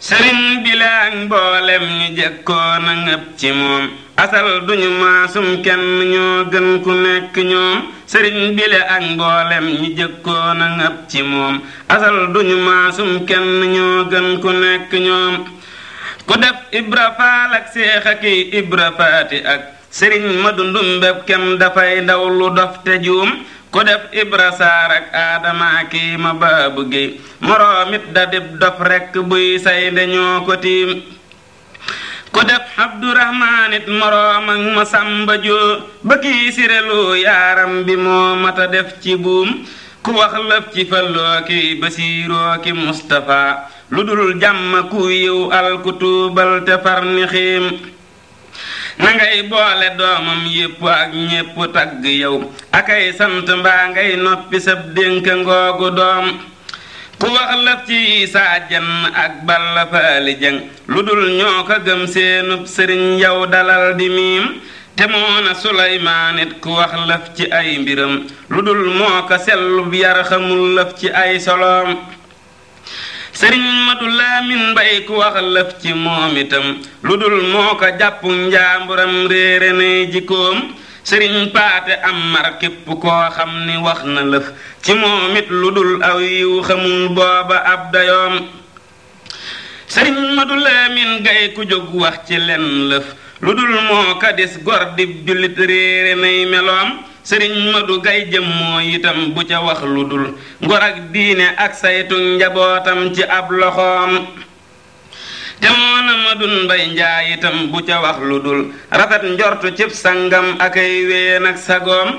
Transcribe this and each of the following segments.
sëriñ bi la ak mboolem ñu jëkkoon a ngëp ci moom asal duñu maasum kenn ñoo gën ku nekk ñoom sëriñ bi la ak mboolem ñu jëkkoon a ngëp ci moom asal duñu maasum kenn ñoo gën ku nekk ñoom ku def ibra faal ak seex ak ibra faati ak sëriñ madu ndumbeb kenn dafay ndaw lu dof te juum ku def ibra saar ak aadama kii ma baabu géey moroomit da dib dof rekk buy say dañoo ko tiim ku def abdurahmaan it moroom ak ma sàmba joo ba kii sirelu yaaram bi moo mata def ci buum ku wax lëf ci falloo ki basiiroo ki mustafa lu dul jàmm ku yiw al ku tuubal te far ni xiim na ngay boole doomam yépp ak ñépp tagg yow akay sant mbaa ngay noppi sab dénk ngoogu doom ku wax lëf ci isaa jenn ak balla faali jëng lu dul ñoo ko gëm seenub sëriñ yow dalal di miim te moona suleymaan it ku wax lëf ci ay mbiram lu dul moo ko sellub yar xamul lëf ci ay soloom sëriñ madu laamin mbay ku wax lëf ci moom itam lu dul moo ko jàpp njaamburam réere nay jikkoom sëriñ paate am mar képp koo xam ni wax na lëf ci moom it lu dul aw yiw xamul booba ab dayoom sëriñ madu laamin gay ku jóg wax ci len lëf lu dul moo ka dis gor dib jullit réere nay meloom sëriñ madu gay jëm moo itam bu ca wax lu dul ngor ak diine ak saytu njabootam ci ab loxoom te moona madun mbay njaay itam bu ca wax lu dul rafet njortu cib sangam akay ween ak sagoom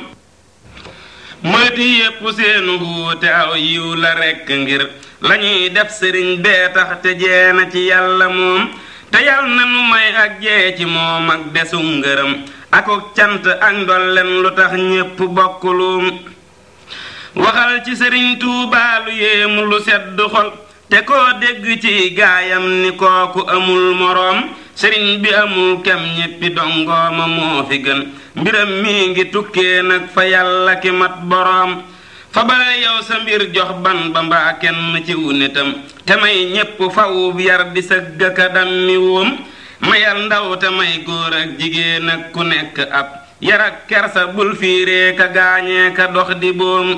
moyti yépp seenu wuute aw yiw la rekk ngir lañuy def sëriñ bee tax te jeena ci yàlla moom te yal na nu may ak jee ci moom ak desu ngërëm akuk cant ak ndolleen lu tax ñépp bokkuluum waxal ci sëriñ Tuubaa lu yéemu lu sedd xol te koo dégg ci gaayam ni kooku amul moroom sëriñ bi amul kem ñéppi dongooma moo fi gën mbiram mi ngi tukkee nag fa yàlla ki mat boroom fa bare yow sa mbir jox ban ba mbaa kenn ci wu nitam te may ñépp fawub yar di sëgg ka dammi woom mayal ndaw te may góor ak jigéen ak ku nekk ab yar ak kersa bul fiiree ka gaañee ka dox di boom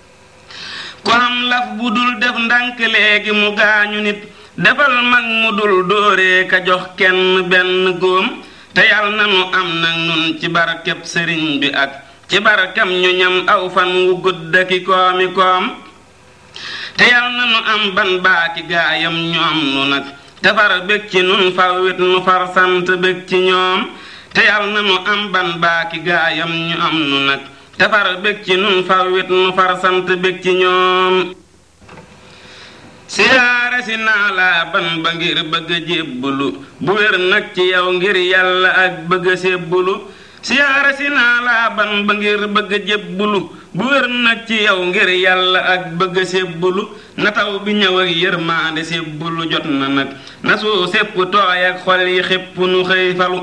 ku am laf bu dul def ndànk léegi mu gaañu nit defal mag mu dul dóoree ka jox kenn benn góom te yal na nu am nag nun ci barkeb sëriñ bi ak ci barkam ñu ñam aw fan wu gudd ki koomi koom te yal na nu am ban baaki gaayam ñu am nu nag te far bég ci nun fawwit nu far sant bég ci ñoom te yal na nu am ban baaki gaayam ñu am nu nag te far bég ci nun fawwit nu far sant bég ci ñoom siyaare si naa laa ban ba ngir bëgg a jébbulu bu wér nag ci yow ngir yàlla ak bëgg a sébbulu siyaare si naa laa ban ba ngir bëgg a jébbulu bu wér nag ci yow ngir yàlla ak bëgg a sébbulu na taw bi ñëw ak yërmaande sébbulu jot na nag na suu sépp tooy ak xol yi xépp nu xëy falu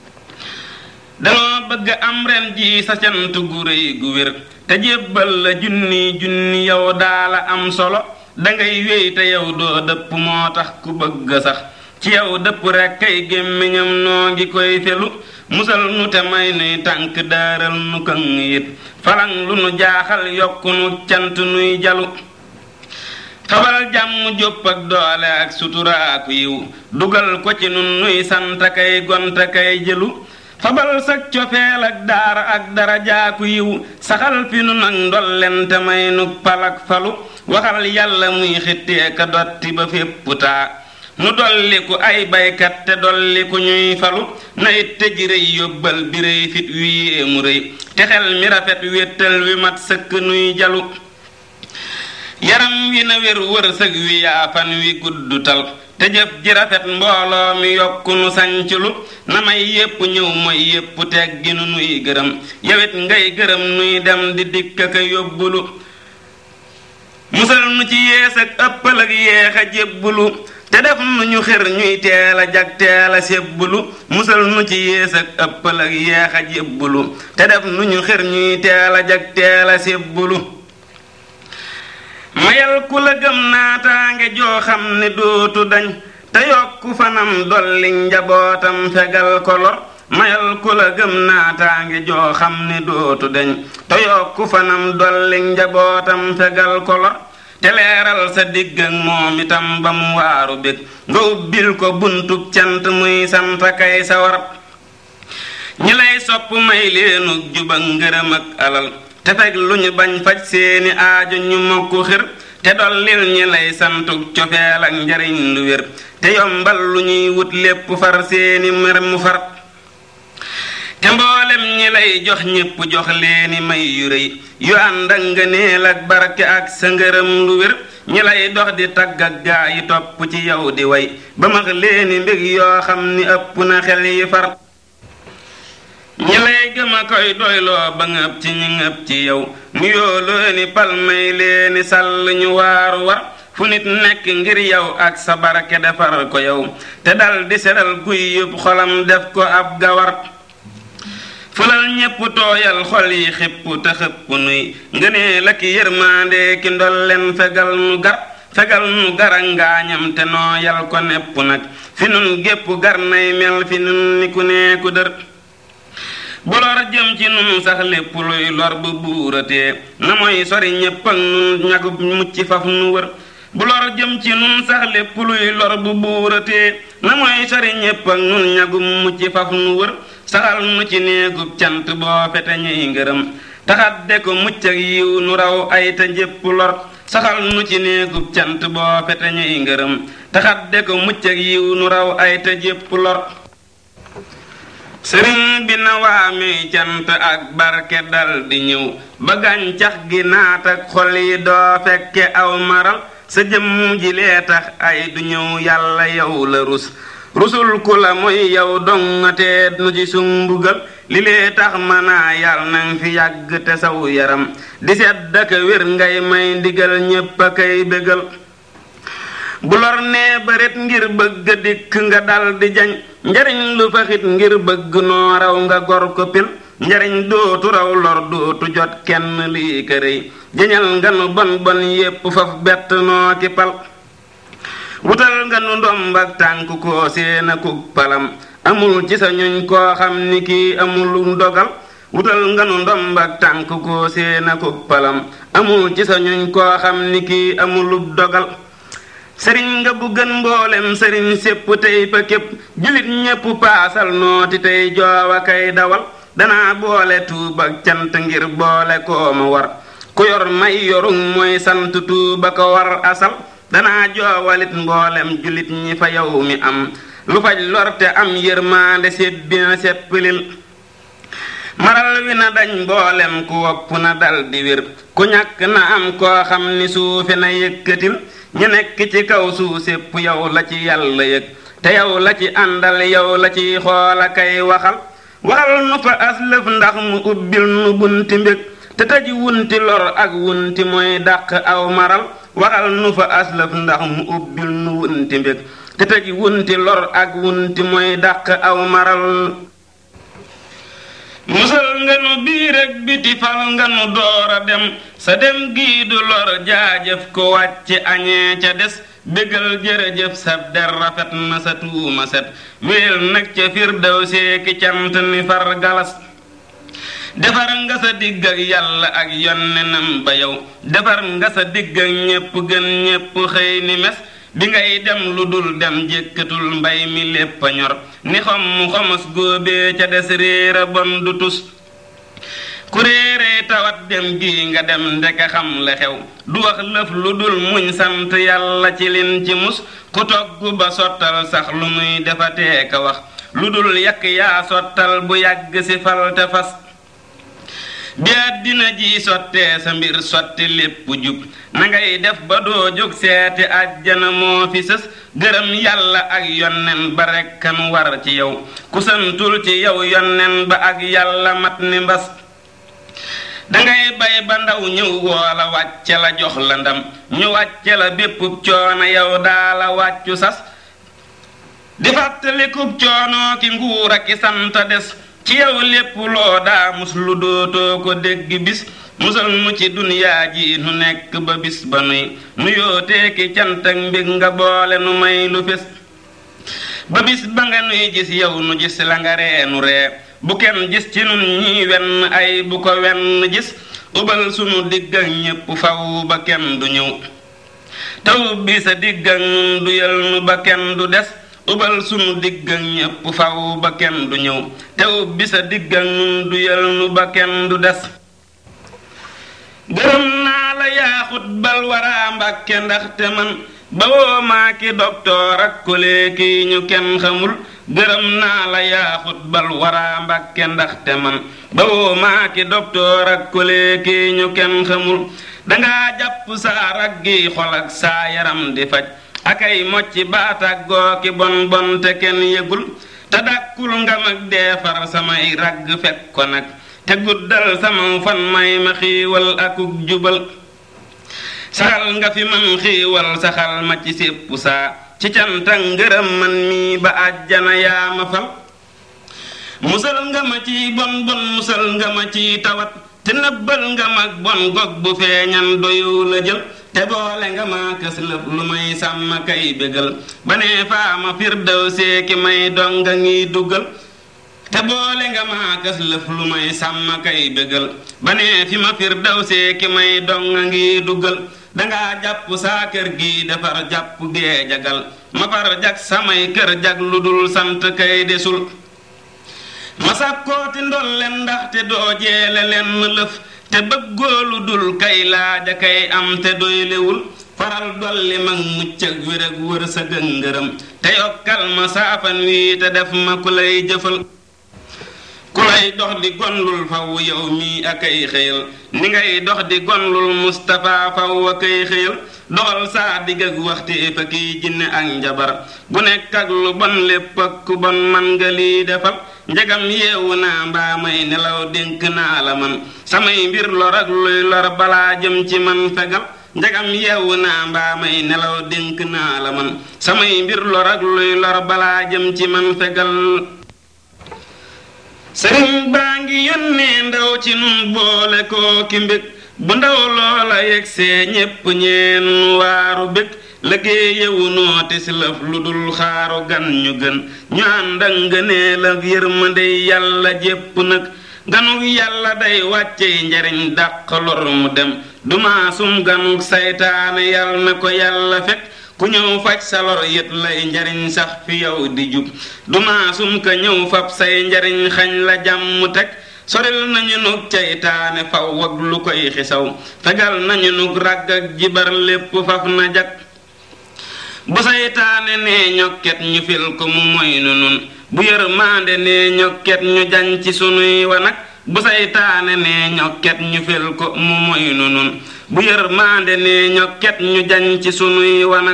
danoo bëgg am ren ji sa cant gu rëy gu wér te jébbal la junni junni yow daala am solo dangay wéy te yow doo dëpp moo tax ku bëgg sax ci yow dëpp rekk kay gémmiñam noo ngi koy felu musal nu te may nuy tànk daaral nu këng it falang lu nu jaaxal yokku nu cant nuy jalu xabal jàmm jópp ak doole ak suturaaku yiw dugal ko ci nun nuy sant kay gonta kay jëlu fabal sak cofeel ak daara ak dara jaaku yiw saxal fi nu nag ndollente may nu palak falu waxal yàlla muy xittee ka dotti ba fépp taa nu dolliku ay baykat te dolliku ñuy falu na it te ji rëy yóbbal bi rëy fit wi yéemu rëy te xel mi rafet wéttal wi mat sëkk nuy jalu yaram wi na wér wërsëg wi yaafan wi gudd tal te jëf ji rafet mbooloo mi yokku nu sanclu na may yépp ñëw mooy yépp teggi nu nuy gërëm yawit ngay gërëm nuy dem di dikk ka yóbbulu musal nu ci yees ak ëppal ak yeex a jébbulu te def nu ñu xir ñuy teel a jag teel a sébbulu musal nu ci yées ak ëppal ak yeex a jébbulu te def nu ñu xir ñuy teel a jag teel a sébbulu mayal ku la gëm naataange joo xam ne dootu dañ te yokku fanam dolli njabootam fegal ko lor mayal ku la gëm naataange joo xam ne dootu deñ te yokku fanam dolli njabootam fegal ko lor te leeral sa digg ak moom itam ba mu waaru bég nga ubbil ko buntub cant muy sant kay sawar ñi lay sopp may leenu juba ngërëm ak alal te fekk lu ñu bañ faj seeni aajo ñu mokku xir te dollil ñi lay santuk cofeel ak njariñ lu wér te yombal lu ñuy wut lépp far seeni mer mu far te mboolem ñi lay jox ñépp jox leeni may yu rëy yu ànd ak ngëneel ak barke ak sa ngërëm lu wér ñi lay dox di tagg ak gaa yi topp ci yow di way ba max leeni mbég yoo xam ni ëpp na xel yi far ñi lay gëm a koy doyloo ba ngëb ci ñi ngëb ci yow nu yooloo ni palmay leeni sàll ñu waaru war fu nit nekk ngir yow ak sa barke defar ko yow te dal di seral guy yëpp xolam def ko ab gawar fulal ñépp tooyal xol yi xipp te xëpp nuy ngënee la ki yërmaande ki ndolleen fegal nu gar fegal nu gara ngaañam te nooyal ko nepp nag fi nun gépp gar nay mel fi nun ni ku nee ku dër bu lor jëm ci nun sax lépp luy lor bu buuratee na mooy sori ñépp ak nun ñagub mucc faf nu wër bu lor jëm ci nun sax lépp luy lor bu buuratee na mooy sori ñépp ak nun ñagub mucc faf nu wër saxal nu ci néegub cant boo fete ñuy ngërëm taxadde ko mucc ak yiw nu raw ay te njépp lor saxal nu ci néegub cant boo fete ñuy ngërëm taxadde ko mucc ak yiw nu raw ay te njépp lor sëriñ bi na waamee cant ak barke dal di ñëw ba gàncax gi naat ak xol yi doo fekke aw maral sa jëmm ji lee tax ay du ñëw yàlla yow la rus rusul ku la mooy yow dongatee nu ci sumbugal li lee tax manaa yàlla nang fi yàgg te saw yaram di sedd ak wér ngay may ndigal ñépp a kay bégal bu lor nee bëret ngir bëgg dikk nga dal di jañ njariñ lu faxit ngir bëgg noo raw nga gor ko pil njariñ dootu raw lor dootu jot kenn lii kërëy jañal nga nu bon bon yépp faf bett noo ki pal wutal nga nu ndomb ak tànk koo séena kuk palam amul ci sa ñuñ koo xam ni kii amul dogal wutal nga nu ndomb ak tànk koo séena kuk palam amul ci sa ñuñ koo xam ni kii amulub dogal sëriñ nga bu gën mboolem sëriñ sépp tey fa képp julit ñépp paasal nooti tey joowa kay dawal danaa boole tuub ak cant ngir boole koo ma war ku yor may yorug mooy sant tuuba ko war asal danaa joowalit mboolem julit ñi fa yow mi am lu faj lorte am yërmaande sébbi na seppilil maral wi na dañ mboolem ku wopp na dal di wér ku ñàkk na am koo xam ni suufe na yëkkatil ñu nekk ci kaw suuf sépp yow la ci yàlla yëg te yow la ci àndal yow la ci xoola kay waxal waxal nu fa aslëf ndax mu ubbil nu bunti mbég te tëj wunti lor ak wunti mooy dàq aw maral waxal nu fa aslëf ndax mu ubbil nu wunti mbég te tëj wunti lor ak wunti mooy dàq aw maral musal nga nu biir ak biti fal nga nu door a dem sa dem gii du lor jaajëf ko wàcc añee ca des bégal jërëjëf sab der rafet na sa tuuma set wéel nag ca firdaw seeki cant ni far galas defar nga sa digg ak yàlla ak yonnenam ba yow defar nga sa digg ak ñépp gën ñépp xëy ni mes bi ngay dem lu dul dem jékkatul mbay mi lépp a ñor ni xom mu xomos góobee ca des réera bon du tus ku réeree tawat dem gi nga dem ndeke xam la xew du wax lëf lu dul muñ sant yàlla ci lin ci mus ku togg ba sottal sax lu muy defatee ka wax lu dul yàq yaa sottal bu yàgg si fal te fas bi àddina ji sottee sa mbir sotti lépp jub na ngay def ba doo jóg seeti àjjana moo fi sës gërëm yàlla ak yonnen ba rekkan war ci yow ku santul ci yow yonnen ba ak yàlla mat ni mbas dangay bay ba ndaw ñëw woola wàcce la jox la ndam ñu wàcce la béppub coono yow daa la wàccu sas di fàttalikub coono ki nguur ak ki sant des ci yow lépp loo daa mus lu dootoo ko dégg bis musal nu ci duniyaa ji nu nekk ba bis ba nuy nu yootee ki cant ak mbég nga boole nu may lu fés ba bis ba nga nuy gis yow nu gis la nga ree nu ree bu kenn gis ci nun ñi wenn ay bu ko wenn gis ubal sunu digg ak ñépp faw ba kenn du ñëw taw bi sa digg ak nun du yal nu ba kenn du des ubal sunu digg ak ñépp faw ba kenn du ñëw taw bi sa digg ak nun du yal nu ba kenn du des gërëm naa la yaaxut bal waraa mbàkke ndaxte man ba woo maa ki doktoor ak kole kii ñu kenn xamul gërëm naa la yaaxut bal waraa mbàkke ndaxte man ba woo maa ki doktoor ak kole kii ñu kenn xamul dangaa jàpp saa raggi xol ak saa yaram di faj akay mocci baataak gooki bon bon te kenn yëgul te dàkkul nga mag deefar samay ragg fekk ko nag te guddal sama fan may ma xiiwal akuk jubal saxal nga fi man xiiwal saxal ma ci sépp saa ci canta ngërëm man mii ba àjjana yaa ma fal musal nga ma ci bon bon musal nga ma ci tawat te nëbbal nga mag bon gog bu feeñan doyu la jël te boole nga ma kës lëf lu may sàmm kay bégal ba nee faama firdaw seeki may donga ngi duggal te boole nga maa kës lëf lu may sàmm kay bégal ba nee fi ma fir daw see ki may donga ngi duggal dangaa jàpp saa kër gi defar jàpp gee jagal ma far jag samay kër jag lu dul sant kay desul ma sàkkooti ndolleen ndaxte doo jeele lenn lëf te bëggoo lu dul kay laaja kay am te doylewul faral dolli mag mucc ak wér ak wër sa gëngërëm te yokkal ma saafan wii te def ma ku lay jëfal ku lay dox di gonlul faw yow mii ak ay xëyal ni ngay dox di gonlul Mustapha faw ak ay xëyal doxal saa digg ak waxti fa kiy jinne ak njabar bu nekk ak lu bon lépp ak ku bon man nga lii defal njegam yeewu naa mbaa may nelaw dénk naa la man samay mbir lor ak luy lor balaa jëm ci man fegal njegam yeewu naa mbaa may nelaw dénk naa la man samay mbir lor ak luy lor balaa jëm ci man fegal sëriñ baa ngi yónnee ndaw ci nun boole koo ki mbég bu ndaw loola yegsee ñépp ñeen waaru bég liggéeyewu noote si lëf lu dul xaaru gan ñu gën ñu ànd ak ngëneel ak yërmande yàlla jépp nag ganug yàlla day wàccey njariñ dàq lor mu dem dumaasum ganug saytaane yàlla na ko yàlla fekk ku ñëw faj sa lor yët lay njariñ sax fi yow di jub dumaasum ka ñëw fab say njariñ xañ la jàmm teg soril nañu nug ceytaane faw ak lu koy xisaw fegal nañu nug ràgg ak jibar lépp faf na jag bu saytaane nee ñokket ñu fil ko mu moy nu nun bu yërmaande nee ñokket ñu jañ ci sunuy wanag bu saytaane nee ñokket ñu fil ko mu moy nu nun bu yërmaande nee ñokket ñu jañ ci sunuy wanag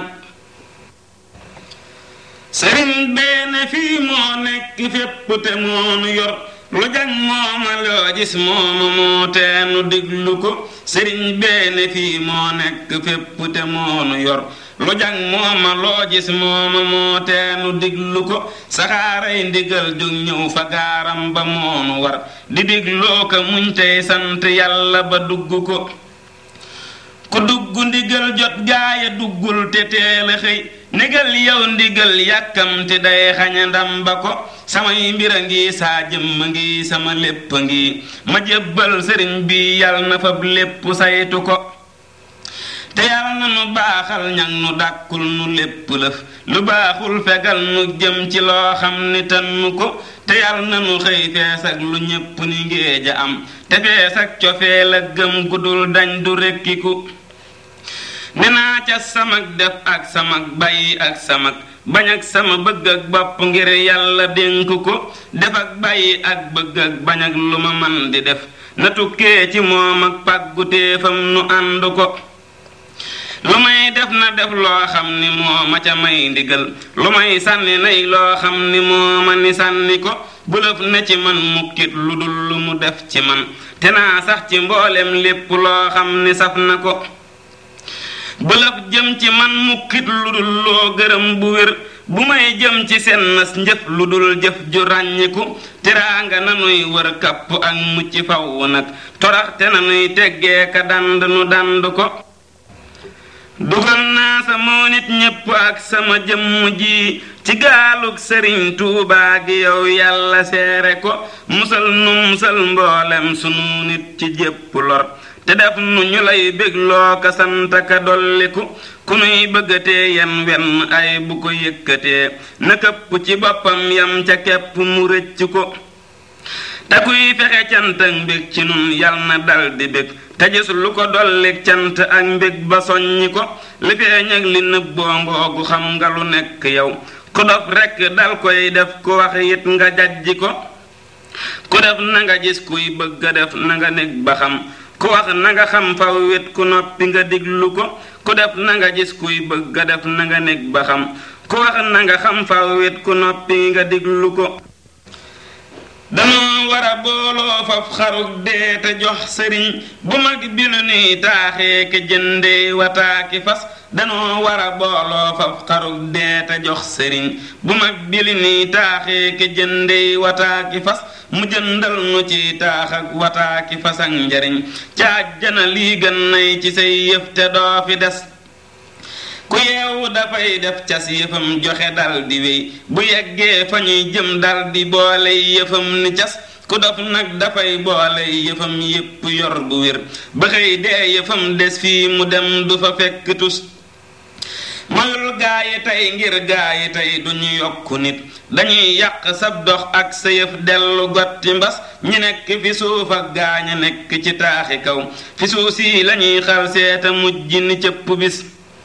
sëriñ beene fii moo nekk fépp te moonu yor lu jag mooma loo gis mooma moo teenu diglu ko sëriñ beene fii moo nekk fépp te moonu yor lu jag mooma loo gis mooma moo teenu diglu ko saxaaray ndigal jóg ñëw fa gaaram ba moonu war di digloo ko muñ tey sant yàlla ba dugg ko ku dugg ndigal jot gaaya duggul te teel a xëy négal yow ndigal yàkkamti day xaña ndam ba ko samay mbir a ngi saa jëmm ngi sama lépp a ngi ma jébbal sëriñ bi yal na fab lépp saytu ko te yal na nu baaxal ñag nu dàkkul nu lépp lëf lu baaxul fegal nu jëm ci loo xam ni tannu ko te yal na nu xëy fees ak lu ñépp ni ngéeja am te fees ak cofeel ak gëm gudul dañ du rekkiku ne naa ca samag def ak samag bàyyi ak samag bañ ak sama bëgg ak bopp ngir yàlla dénk ko def ak bàyyi ak bëgg ak bañ ak lu ma man di def na tukkee ci moom ak pàggutéefam nu ànd ko lu may def na def loo xam ni moo ma ca may ndigal lu may sànni nay loo xam ni moo ma ni sànni ko bulëf ne ci man mukkit lu dul lu mu def ci man te naa sax ci mboolem lépp loo xam ni saf na ko bëlëf jëm ci man mukkit lu dul loo gërëm bu wér bu may jëm ci seen nas njëf lu dul jëf ju ràññiku teraanga nanuy wër kapp ak mucc faw nag toraxte nanuy teggee ka dand nu dand ko dugal naa sa moo nit ñépp ak sama jëmm ji ci gaalug sëriñ tuubaa gi yow yàlla seere ko musal nu musal mboolem sunu nit ci jépp lor te def nu ñu lay bégloo ka sant ka dolliku ku nuy bëggatee yen wenn ay bu ko yëkkatee na këpp ci boppam yam ca kepp mu rëcc ko te kuy fexe cant ak mbég ci nun yal na dal di bég te gis lu ko dollik cant ak mbég ba soññi ko li feeñ ak li nëbboo ngoogu xam nga lu nekk yow ku dof rekk dal koy def ku wax it nga jajji ko ku def na nga gis kuy bëgg a def na nga nekk ba xam ku wax na nga xam faw wet ku noppi nga diglu ko ku def na nga gis kuy bëgg a def na nga nekk ba xam ku wax na nga xam faw wet ku noppi nga diglu ko danoo war a booloo faf xarug dee te jox sëriñ bu mag bi nu nuy taaxee ke jëndee wataaki fas danoo war a booloo faf xarug dee te jox sëriñ bu mag bi li nuy taaxee ke jëndee wataaki fas mu jëndal nu ci taax ak wataaki fas ak njariñ ca àjjana lii gën nay ci say yëf te doo fi des ku yeewu dafay def cas yëfam joxe dal di wéy bu yeggee fa ñuy jëm dal di boole yëfam ni cas ku dof nag dafay boole yëfam yépp yor bu wér ba xëy dee yëfam des fii mu dem du fa fekk tus mayul gaa yi tey ngir gaa yi tey duñu yokku nit dañuy yàq sab dox ak sa yëf dellu gotti mbas ñi nekk fi suuf ak gaaña nekk ci taaxi kaw fi suuf si lañuy xal seeta mujj ni cëpp bis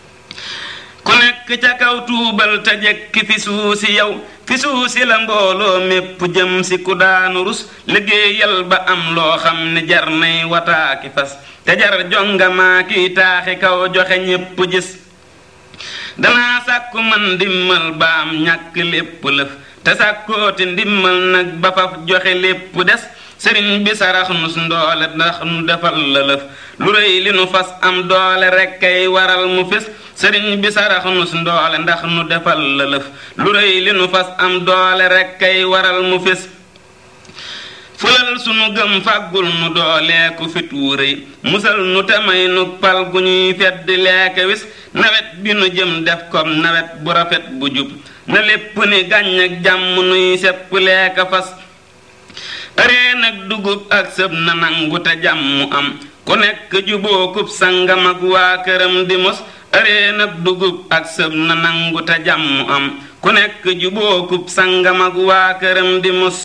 ku nekk ca kaw tuubal te jekki fi suusi yow fi suusi la mbooloo mépp jëm si ku daanu rus liggéeyal ba am loo xam ne jar nay wataaki fas te jar jongamaa kiy taaxi kaw joxe ñépp gis danaa sàkku man ndimmal ba am ñàkk lépp lëf te sàkkooti ndimmal nag ba faf joxe lépp des sëriñ bi sarax nu ndoole ndax nu defal la lëf lu rëy li nu fas am doole rekk kay waral mu fés sëriñ bi sarax nu ndoole ndax nu defal la lëf lu rëy li nu fas am doole rekk kay waral mu fés fulal sunu gëm fàggul nu dooleeku fit wu rëy musal nu temay nu pal gu ñuy fedd leeke wis nawet bi nu jëm def kom nawet bu rafet bu jub na lépp ni gàññ ak jàmm nuy sepp leeka fas ëree nag dugub ak sëb na nangu te jàmm am ku nekk jubookub sangam ak waa këram di mos ëree nag dugub ak sëb na nangu te jàmm am ku nekk jubookub sangam ak waa këram di mos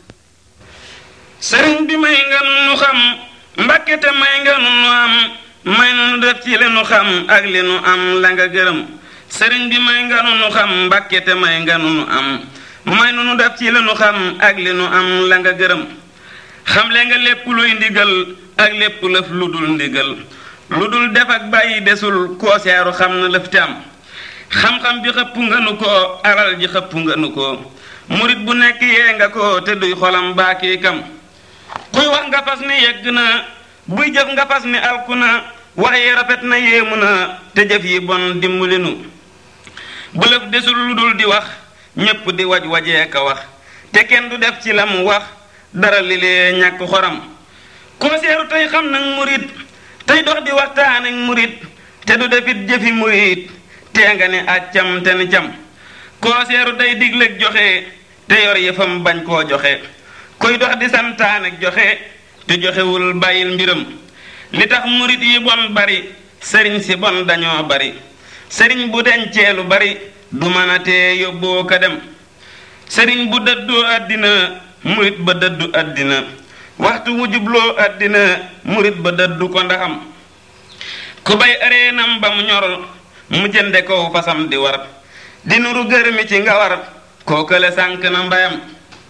sëriñ bi may nga nu xam mbakke te may nga nu am may nu def ci li nu xam ak li nu am la nga gërëm sëriñ bi may nga nu xam mbakke te may nga nu am may nu def ci li nu xam ak li nu am la nga gërëm xamle nga lépp luy ndigal ak lépp lëf lu dul ndigal lu dul def ak bàyyi desul koo seeru xam na lëf te am xam-xam bi xëpp nga nu ko alal ji xëpp nga nu ko murit bu nekk yee nga ko te duy xolam baakii kam kuy wax nga fas ni yegg na buy jëf nga fas ni alku na wax yi rafet na yéemu na te jëf yi bon dimbali nu bu lëf desul lu dul di wax ñépp di waj wajee ka wax te kenn du def ci la mu wax dara li lee ñàkk xoram koo seeru tey xam nag murit tey dox di waxtaan ak murit te du defit jëfi murit tee nga ne accam te ni cam koo seeru day digleeg joxe te yor yëfam bañ koo joxe kuy dox di santaan ak joxe te joxewul bàyyil mbiram li tax murit yi bon bari sëriñ si bon dañoo bari sëriñ bu dencee lu bari du mën a tee yóbboo ka dem sëriñ bu dëddoo àddina murit ba dëddu àddina waxtu wu jubloo àddina murit ba dëddu ko ndaxam ku bay areenam ba mu ñor mu jënde kow fasam di war di nuru gërëmi ci nga war kookale sànk na mbayam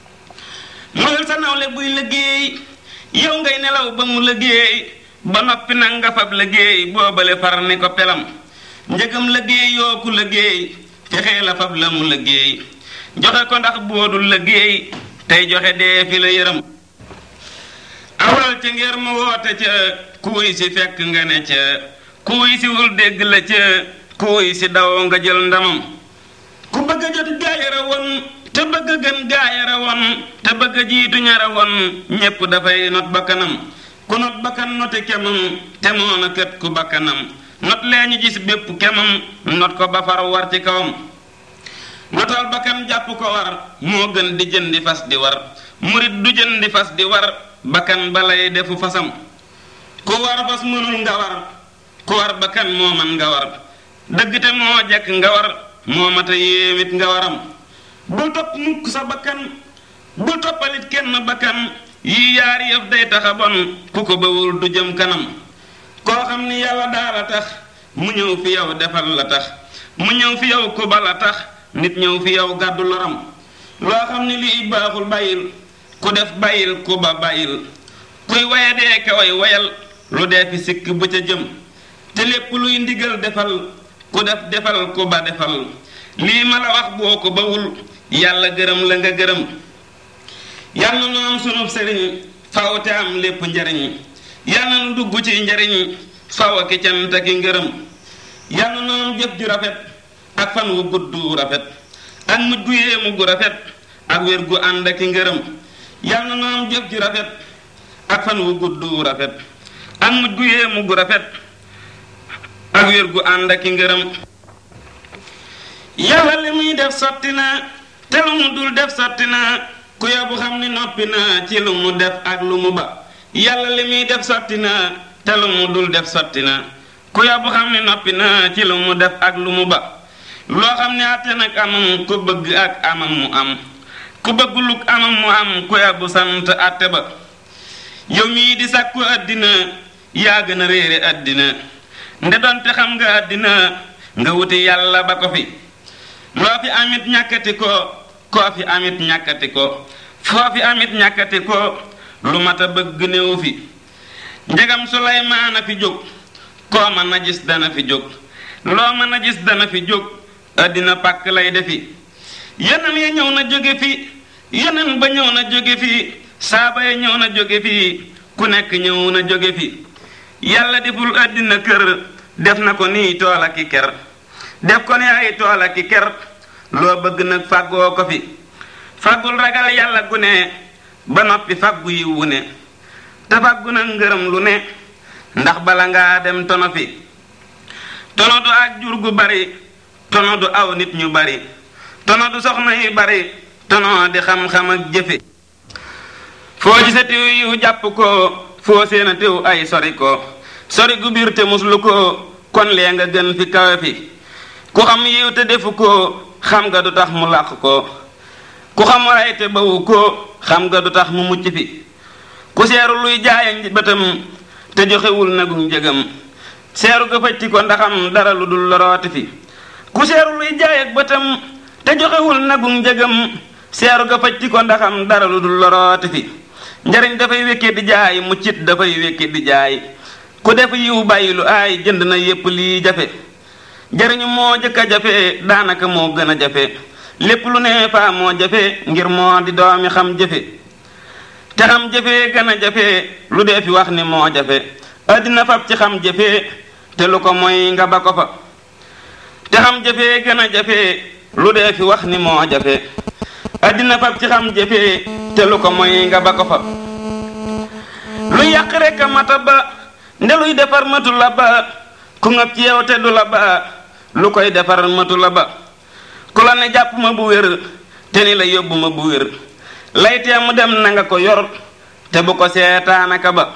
moyul sa nawle buy liggéey yow ngay nelaw ba mu liggéey ba noppi nag nga fab liggéey boobale far ni ko pelam njëgam liggéey yoo ku liggéey fexee la fab la mu liggéey joxe ko ndax boodul liggéey tey joxe dee fi la yërëm awal ca ngir mu woote ca kuuy si fekk nga ne ca kuuy si wul dégg la ca kuuy si daw nga jël ndamam ku bëgg a jot gaayara woon te bëgg a gën gaayara woon te bëgg a jiitu ñara woon ñépp dafay not bakkanam ku not bakkan note kemam te moona kët ku bakkanam not lee ñu gis bépp kemam not ko ba far war ci kawam notal bakkan jàpp ko war moo gën di jëndi fas di war murit du jëndi fas di war bakkan balay defu fasam ku war fas mënul nga war ku war bakkan moo man nga war dëgg te moo jekk nga war moo mata yéewit nga waram bul topp mukk sa bakkan bul toppalit kenn bakkan yii yaari yëf day taxa bon ku ko bawul du jëm kanam koo xam ni yàlla daala tax mu ñëw fi yow defal la tax mu ñëw fi yow ku ba la tax nit ñëw fi yow gàddu loram loo xam ni lii baaxul bàyyil ku def bàyyil ku ba bàyyil kuy waye dee ka way wayal lu dee fi sikk bu ca jëm te lépp luy ndigal defal ku def defal ku ba defal lii ma la wax boo ko bawul yàlla gërëm la nga gërëm yàlla nu am sunub sëriñ faw te am lépp njariñ yàlla nu dugg ci njariñ faw ki cant ki ngërëm yàlla nu am jëf ju rafet ak fan wu gudd rafet ak mujj gu yéemu gu rafet ak wér gu ànd ak ngërëm yàlla nu am jëf ju rafet ak fan wu gudd rafet ak mujj gu yéemu gu rafet ak wér gu ànd ak ngërëm yàlla li muy def sotti na te lu mu dul def sotti na ku yobu xam ni noppi na ci lu mu def ak lu mu ba yàlla li muy def sotti na te lu mu dul def sotti na ku yobu xam ni noppi na ci lu mu def ak lu mu ba loo xam ne àtte nag amam ku bëgg ak amam mu am ku bëgg luk amam mu am ku yobu sant àtte ba yow mii di sàkku àddina yaa gën a réere àddina nde doonte xam nga àddina nga wuti yàlla ba ko fi loo fi amit ñàkkati ko koo fi amit ñàkkati ko foo fi amit ñàkkati ko lu mat a bëgg néew fi njegam suleymaan a fi jóg koo mën a gis dana fi jóg loo mën a gis dana fi jóg àddina pàkk lay defi yeneen ya ñëw na jóge fi yeneen ba ñëw na jóge fi saaba ya ñëw na jóge fi ku nekk ñëw na jóge fi yàlla deful àddina kër def na ko nii tool ak i ker def ko ni ay tool ak i ker loo bëgg nag fàggoo ko fi fàggul ragal yàlla gu ne ba noppi fàggu yi wu ne te fàggu nag ngërëm lu ne ndax bala ngaa dem tono fi tono du ak jur gu bari tono du aw nit ñu bari tono du soxna yu bari tono di xam-xam ak jëfe foo gise tiw yiw jàpp ko foo seena tiw ay sori ko sori gu biir te muslu ko kon lee nga gën fi kawe fi ku xam yiw te defu ko xam nga du tax mu làq ko ku xam ray te bawu ko xam nga du tax mu mucc fi ku seeru luy jaaya bëtam te joxewul nagum njëgam seeru ga fëcci ko ndaxam dara lu dul lorooti fi ku seeru luy jaay ak bëtam te joxewul nagum njëgam seeru ga fëcci ko ndaxam dara lu dul lorooti fi njariñ dafay wékke di jaay muccit dafay wékke di jaay ku def yiw bàyyi lu aay jënd na yépp lii jafe jariñu moo jëkk a jafe daanaka moo gën a jafe lépp lu ne faa moo jafe ngir moo di doomi xam jëfe te xam jëfe gën a jafe lu dee fi wax ni moo jafe àddina fab ci xam jëfe te lu ko mooy nga ba ko fa te xam jëfe gën a jafe lu dee fi wax ni moo jafe àddina fab ci xam jëfe te lu ko mooy nga ba ko fa lu yàq rekk a mata ba nde luy defar matu la ba ku ngab ci yow te du la ba lu koy defar matu la ba ku la ne jàpp ma bu wér te ni la yóbbu ma bu wér laytee mu dem na nga ko yor te bu ko seetaanaka ba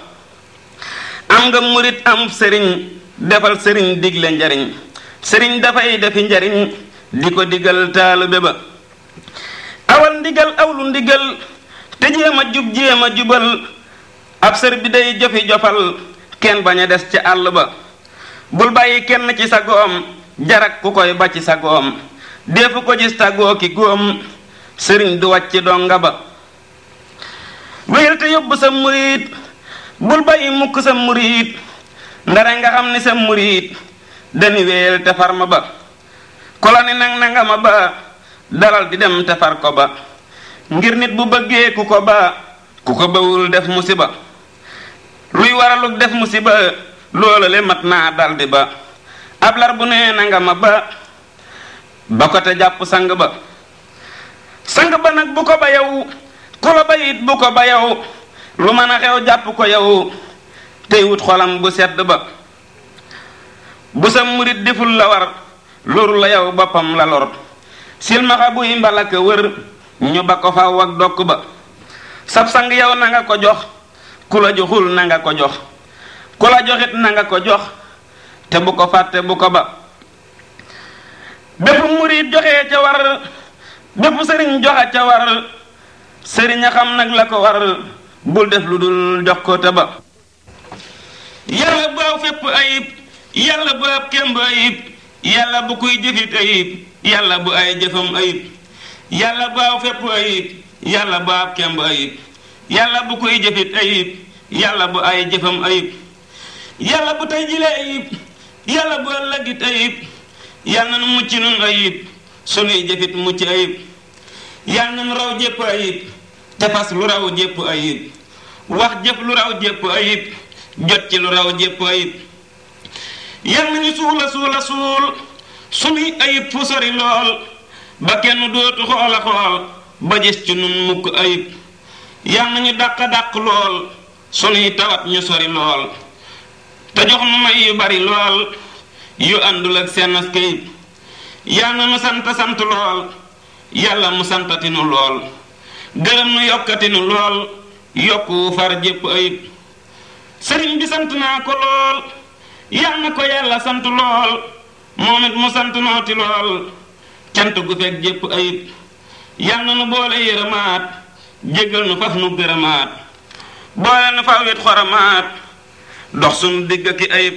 am nga murit am sëriñ defal sëriñ digle njariñ sëriñ dafay defi njariñ di ko digal taalube ba awal ndigal awlu ndigal te jéem a jub jéem a jubal ab sër bi day jofi jofal kenn bañ a des ci àll ba bul bàyyi kenn ci sa goom jarak ku koy ba ci sa goom defu ko gis tàggoo ki góom sëriñ du wàcc donga ba wéyal te yóbbu sa murit bul bàyyi mukk sa murit ndare nga xam ni sa murit dani wéyal te far ma ba ku la ni nang nanga ma ba dalal di dem te far ko ba ngir nit bu bëggee ku ko ba ku ko bawul def musiba luy waraluk def musiba loola le mat naa daldi ba ab lar bu nee na nga ma ba ba ko te jàpp sang ba sang ba nag bu ko ba yow ku la ba it bu ko ba yow lu mën a xew jàpp ko yow tey wut xolam bu sedd ba bu sa murit deful la war loru la yow boppam la lor silmaxa buy mbalaka wër ñu ba ko faw ak dokk ba sab sang yow na nga ko jox ku la joxul na nga ko jox ku la joxit na nga ko jox te bu ko fàtte bu ko ba bépp murit joxe ca war bépp sëriñ joxe ca war sëriñ a xam nag la ko war bul def lu dul jox ko te ba yàlla bu aw fépp ayib yàlla bu ab kemb ayib yàlla bu kuy jëfit ayib yàlla bu ay jëfam ayib yàlla bu aw fépp ayib yàlla bu ab kemb ayib yàlla bu kuy jëfit ayib yàlla bu ay jëfam ayib yàlla bu tey jile ayib yàlla bu ëllëgit ayib yàlla nu mucc nun ayib sunuy jëfit mucc ayib yàlla nu raw jépp ayib te fas lu raw jépp ayib wax jëf lu raw jépp ayib jot ci lu raw jépp ayib yàlla ñu suula suula suul sunuy ayib fu sori lool ba kenn dootu xoola xool ba gis ci nun mukk ayib yàlla ñu dàq dàq lool sunuy tawat ñu sori lool te jox nu may yu bari lool yu àndul ak seen askayib yàlla nu sant sant lool yàlla mu santatinu lool gërëm nu yokkatinu lool yokku far jépp ayib sëriñ bi sant naa ko lool yàlla na ko yàlla sant lool moom it mu sant nooti lool cant gu fekk jépp ayib yàlla na nu boole yërëmaat jéggal nu faf nu gërëmaat boole nu fawit xoramaat dox sunu digg ki ayib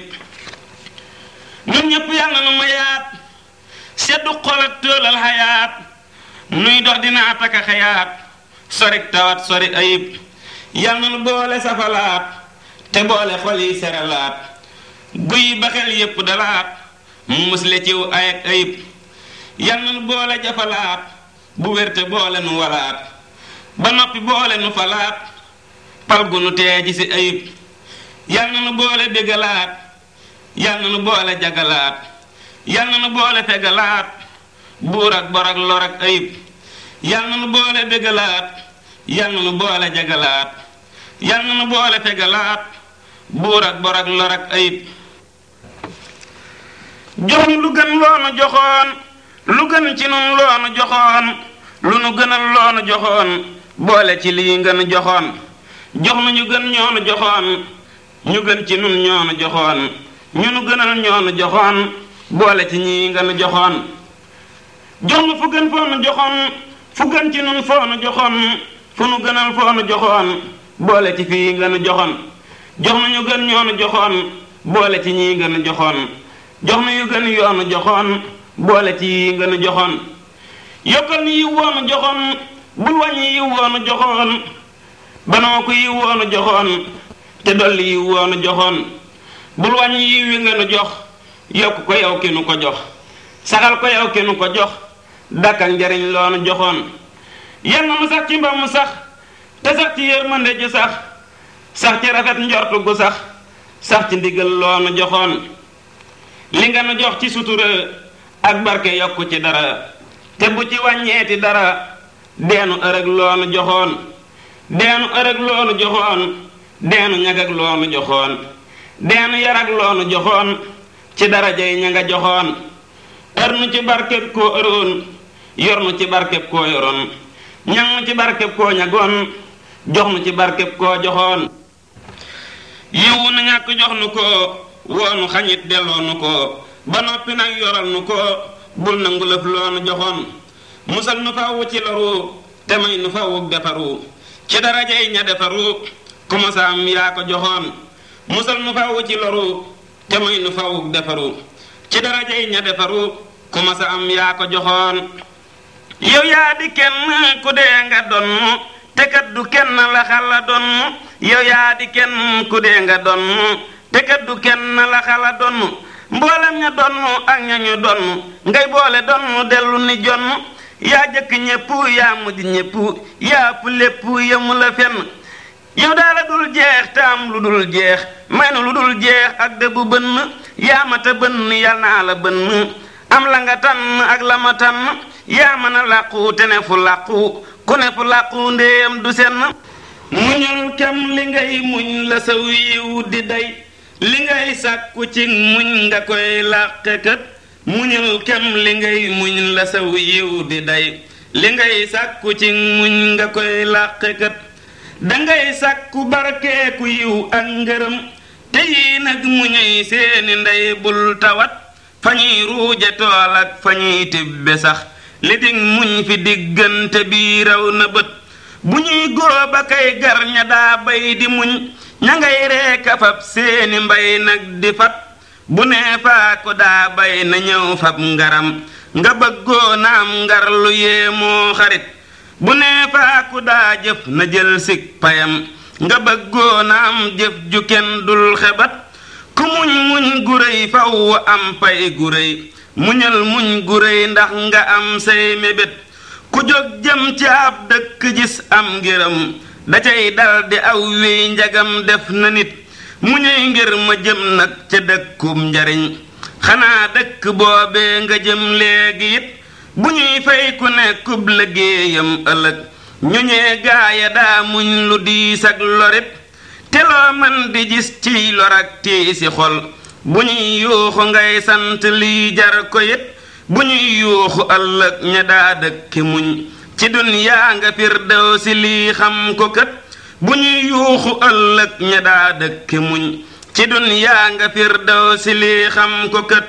ñun ñépp yàlla nu mayaat seddu xolat tóolal xayaat nuy dox dina ataka xayaat sorik tawat sori ayib yàlla nu boole safalaat te boole xol yi seralaat guy ba xel yépp dalaat mu musle ciw ay ak ayib yàlla nu boole jafalaat bu wérte boole nu walaat ba noppi boole nu falaat pal gu nu tee ji si ayib yàlla nu boole bégalaat yàlla nu boole jagalaat yàlla nu boole fegalaat buur ak bor ak lor ak ayib yàlla nu boole bégalaat yàlla nu boole jagalaat yàlla nu boole fegalaat buur ak bor ak lor ak ayib jox nu lu gën loonu joxoon lu gën ci nun loonu joxoon lu nu gënal loonu joxoon boole ci lii ngeen joxoon jox nu ñu gën ñoonu joxoon ñu gën ci nun ñoonu joxoon ñu nu gënal ñoonu joxoon boole ci ñii ngeen joxoon jox nu fu gën foonu joxoon fu gën ci nun foonu joxoon fu nu gënal foonu joxoon boole ci fii ngeen joxoon jox nu ñu gën ñoonu joxoon boole ci ñii ngeen joxoon jox nu yu gën yoonu joxoon boole ci yi ngeen joxoon yokkal ni yiw woonu joxoon bul wàññi yiw woonu joxoon banoo ko yiw woonu joxoon te dolli yiw woonu joxoon bul wàññi yiw wi ngeen jox yokk ko yow ki nu ko jox saxal ko yow ki nu ko jox dakkal njariñ loonu joxoon yal na mu sax ci mba mu sax te sax ci yërmande ji sax sax ci rafet njortu gu sax sax ci ndigal loonu joxoon li nga nu jox ci sutura ak barke yokku ci dara te bu ci wàññeeti dara deenu ërëg loonu joxoon deenu ërëg loonu joxoon deenu ñagag loonu joxoon deenu yarag loonu joxoon ci darajay ña nga joxoon ër nu ci barkeb koo ëroon yor nu ci barkeb koo yoroon ñang nu ci barkeb koo ñagoon jox nu ci barkeb koo joxoon yiwu nu ñàkk jox nu ko woonu xañit delloo nu ko ba noppi nag yoral nu ko bul nangu lëf loonu joxoon musal nu fawwu ci loru te may nu fawwu defaru ci darajay ña defaru ku masa am yaa ko joxoon musal nu fawwu ci loru te may nu fawwu defaru ci darajay ña defaru ku masa am yaa ko joxoon yow yaa di kenn ku dee nga donn te kat du kenn la xala donn yow yaa di kenn ku dee nga donn te kat du kenn la xala donn mboolem ña donn ak ña ñu donn ngay boole donn dellu ni jonn yaa jëkk ñépp yaa mujj ñépp yaa ëpp lépp yemu la fenn yow daala dul jeex te am lu dul jeex may nu lu dul jeex ak dëggu bënn yaa mata bënn yal naa la bënn am la nga tànn ak la ma tànn yaa mën a làqu te ne fu làqu ku ne fu làqu ndéem du senn muñul kem li ngay muñ la sa wiiw di day li ngay sàkku ci muñ nga koy làqe kët muñul kem li ngay muñ la saw yiw di day li ngay sàkku ci muñ nga koy làqekat dangay sàkku barkeeku yiw ak ngërëm te yii nag muñuy seeni ndey bul tawat fa ñuy ruuje tool ak fa ñuy tibbe sax li dig muñ fi diggante bi raw na bët bu ñuy góob a kay gar ña daa bay di muñ ña ngay reeka fab seeni mbay nag di fat bu nee faa ko daa bay na ñëw fab ngaram nga bëggoo na am ngar lu yéemoo xarit bu nee faa ko daa jëf na jël sig payam nga bëggoo na am jëf ju kenn dul xebat ku muñ muñ gu réy faw am pay gu réy muñal muñ gu réy ndax nga am say mébét ku jóg jëm ci ab dëkk gis am ngërëm da cay dal di aw wiy njagam def na nit muñuy ngir ma jëm nag ca dëkkum njariñ xanaa dëkk boobee nga jëm léegi it bu ñuy fay ku nekkub liggéeyam ëllëg ñu ñee gaaya daa muñ lu diis ak lorit te loo man di gis ciy lor ak tiisi xol bu ñuy yuuxu ngay sant lii jar ko it bu ñuy yuuxu ëllëg ña daa dëkki muñ ci dunyaa nga firdew si lii xam ko kët bu ñuy yuuxu ëllëg ña daa dëkki muñ ci dunyaa nga firdew si lii xam ko kët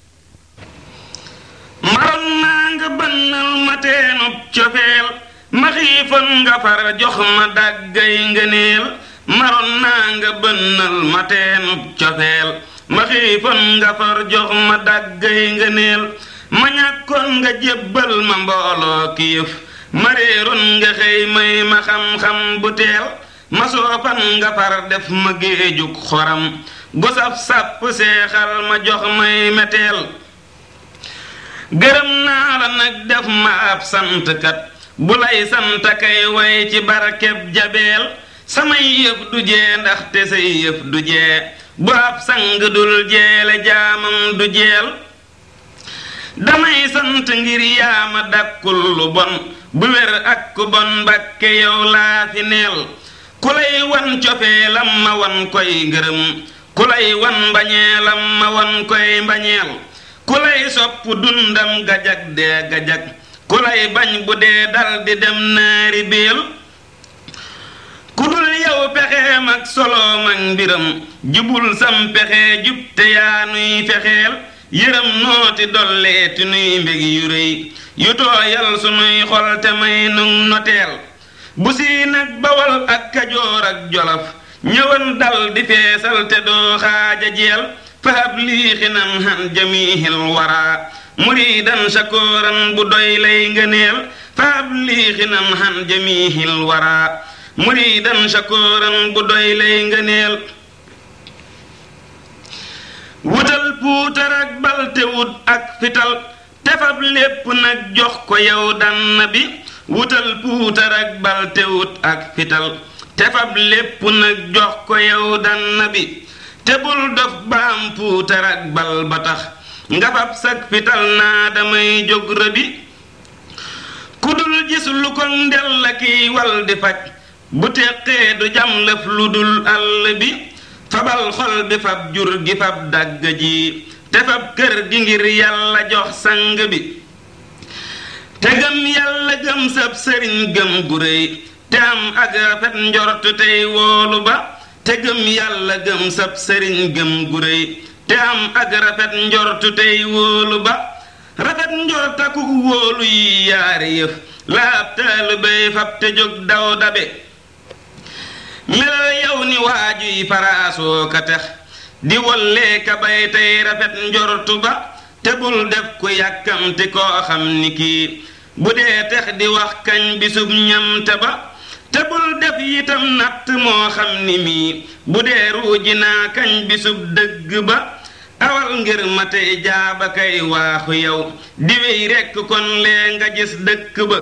maroon naa nga bënnal ma teenub cofeel ma xiifoon nga far jox ma dàggay ngëneel maroon naa nga bënnal ma teenub cofeel ma xiifoon nga far jox ma dàggay ngëneel ma ñàkkoon nga jébbal ma mbooloo ki yëf ma réeroon nga xëy may ma xam-xam bu teel ma soofan nga far def ma géejug xoram gosaf sàpp seexal ma jox may meteel gërëm naa la nag def ma ab santkat bu lay sant kay way ci barkeb jabeel samay yëf du jee ndaxte say yëf du jee bu ab sang dul jeele jaamam du jeel damay sant ngir yaama dakkul lu bon bu wér ak ku bon mbakke yow laa fi neel ku lay wan cofeelam ma wan koy ngërëm ku lay wan mbañeelam ma wan koy mbañeel ku lay sopp dundam gajag dee gajag ku lay bañ bu dee dal di dem naari biil ku dul yow pexeem ak soloom ak mbiram jubul sam pexe jub te yaa nuy fexeel yërëm nooti dolleeti nuy mbég yu rëy yu tooyal sunuy xol te may nun noteel bu sii nag bawal ak kajoor ak jolof ñëwan dal di feesal te doo xaaja jeel fahab lii xinam han jamihil wara muridan shakooran bu doy lay ngëneel fahab lii xinam han jamihil wara muridan shakooran bu doy lay ngëneel wutal puutar ak balte wut ak fital tefab lépp nag jox ko yow dann bi wutal puutar ak balte wut ak fital tefab lépp nag jox ko yow dann bi te bul dof baam puutar ak bal ba tax nga fab sag fital naa damay jóg rëbi ku dul gis lu ko ndel la kiy wal di faj bu teqee du jam lëf lu dul àll bi fabal xol bi fab jur gi fab dagg ji te fab kër gi ngir yàlla jox sang bi te gëm yàlla gëm sab sëriñ gëm gu réy te am ak rafet njort tey woolu ba te gëm yàlla gëm sab sëriñ gëm gu réy te am ak rafet njort tey wóolu ba rafet njort ak wóolu yi yaari yëf la ab taalibey fab te jóg daw dabe melal yow ni waajuy faraasoo ka tex di wollee ka bay tey rafet njortu ba te bul def ku yàkkamti koo xam ni kii bu dee tex di wax kañ bisub ñamte ba te bul def yitam natt moo xam ni mii bu dee ruuji naa kañ bisub dëgg ba awal ngir ma tey jaaba kay waaxu yow di wey rekk kon lee nga gis dëkk ba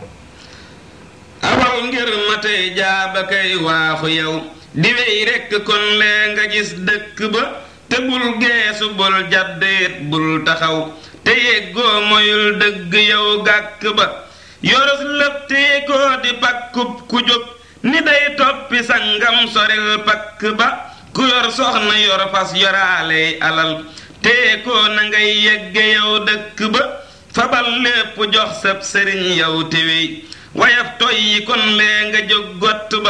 awal ngir ma tey jaaba kay waaxu yow di wey rekk kon lee nga gis dëkk ba te bul geesu bul jàddeet bul taxaw te yeggoo moyul dëgg yow gàkk ba yoros lëf tee koo di pakkub ku jóg ni day toppi sangam soril pakk ba ku yor soxna yor fas yoraaley alal tee ko na ngay yegge yow dëkk ba fabal lépp jox sab sëriñ yow téwéy wayaf toy yi kon lee nga jóg gott ba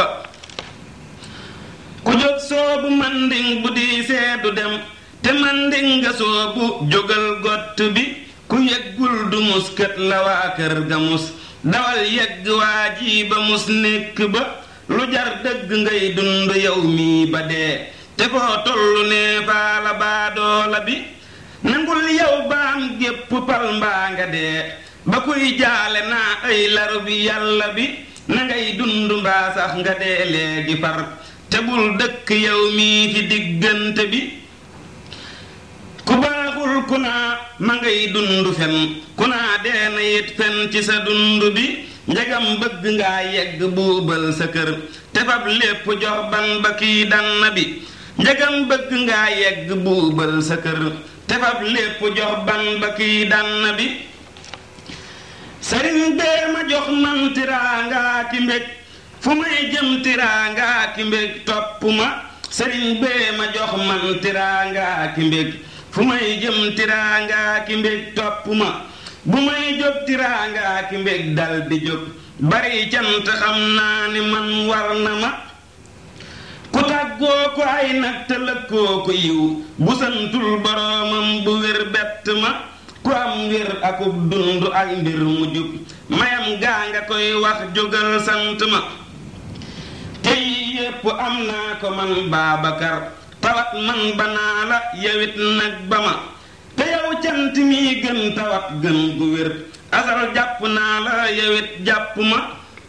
ku jóg soobu manding bu di seedu dem te manding nga soobu jógal gott bi ku yeggul du mus kët la waa kër ga mus dawal yegg waa ji ba mus nekk ba lu jar dëgg ngay dund yow mii ba dee te foo tollu nee faa la baadoola bi nangul yow baam gépp pal mbaa nga dee ba kuy jaale naa ay laru bi yàlla bi na ngay dund mbaa sax nga dee léegi far te bul dëkk yow mii fi diggante bi ku baaxul ku naa ma ngay dund fen ku naa dee na yit fen ci sa dund bi njagam bëgg ngaa yegg buubal sa kër te fab lépp jox ban ba kii dann bi njagam bëgg ngaa yegg buubal sa kër te fab lépp jox ban ba kii dann bi sëriñ bee ma jox man tiraangaa ki mbég fu may jëm tiraangaa ki mbég topp ma sëriñ bee ma jox man tiraangaa ki mbég fu may jëm tiraangaa ki mbég topp ma bu may jóg tiraangaa ki mbég dal di jóg bari cant xam naa ni man war na ma ku tàggoo ko ay nag te lëkkoo ko yiw bu santul boroomam bu wér bett ma ku am wér akub dund ak mbir mu jub mayam gaa nga koy wax jógal sant ma te yii yépp am naa ko man Baabakar tawat man banaa la yawit nag ba ma te yow cant mi gën tawat gën gu wér asal jàpp naa la yawit jàpp ma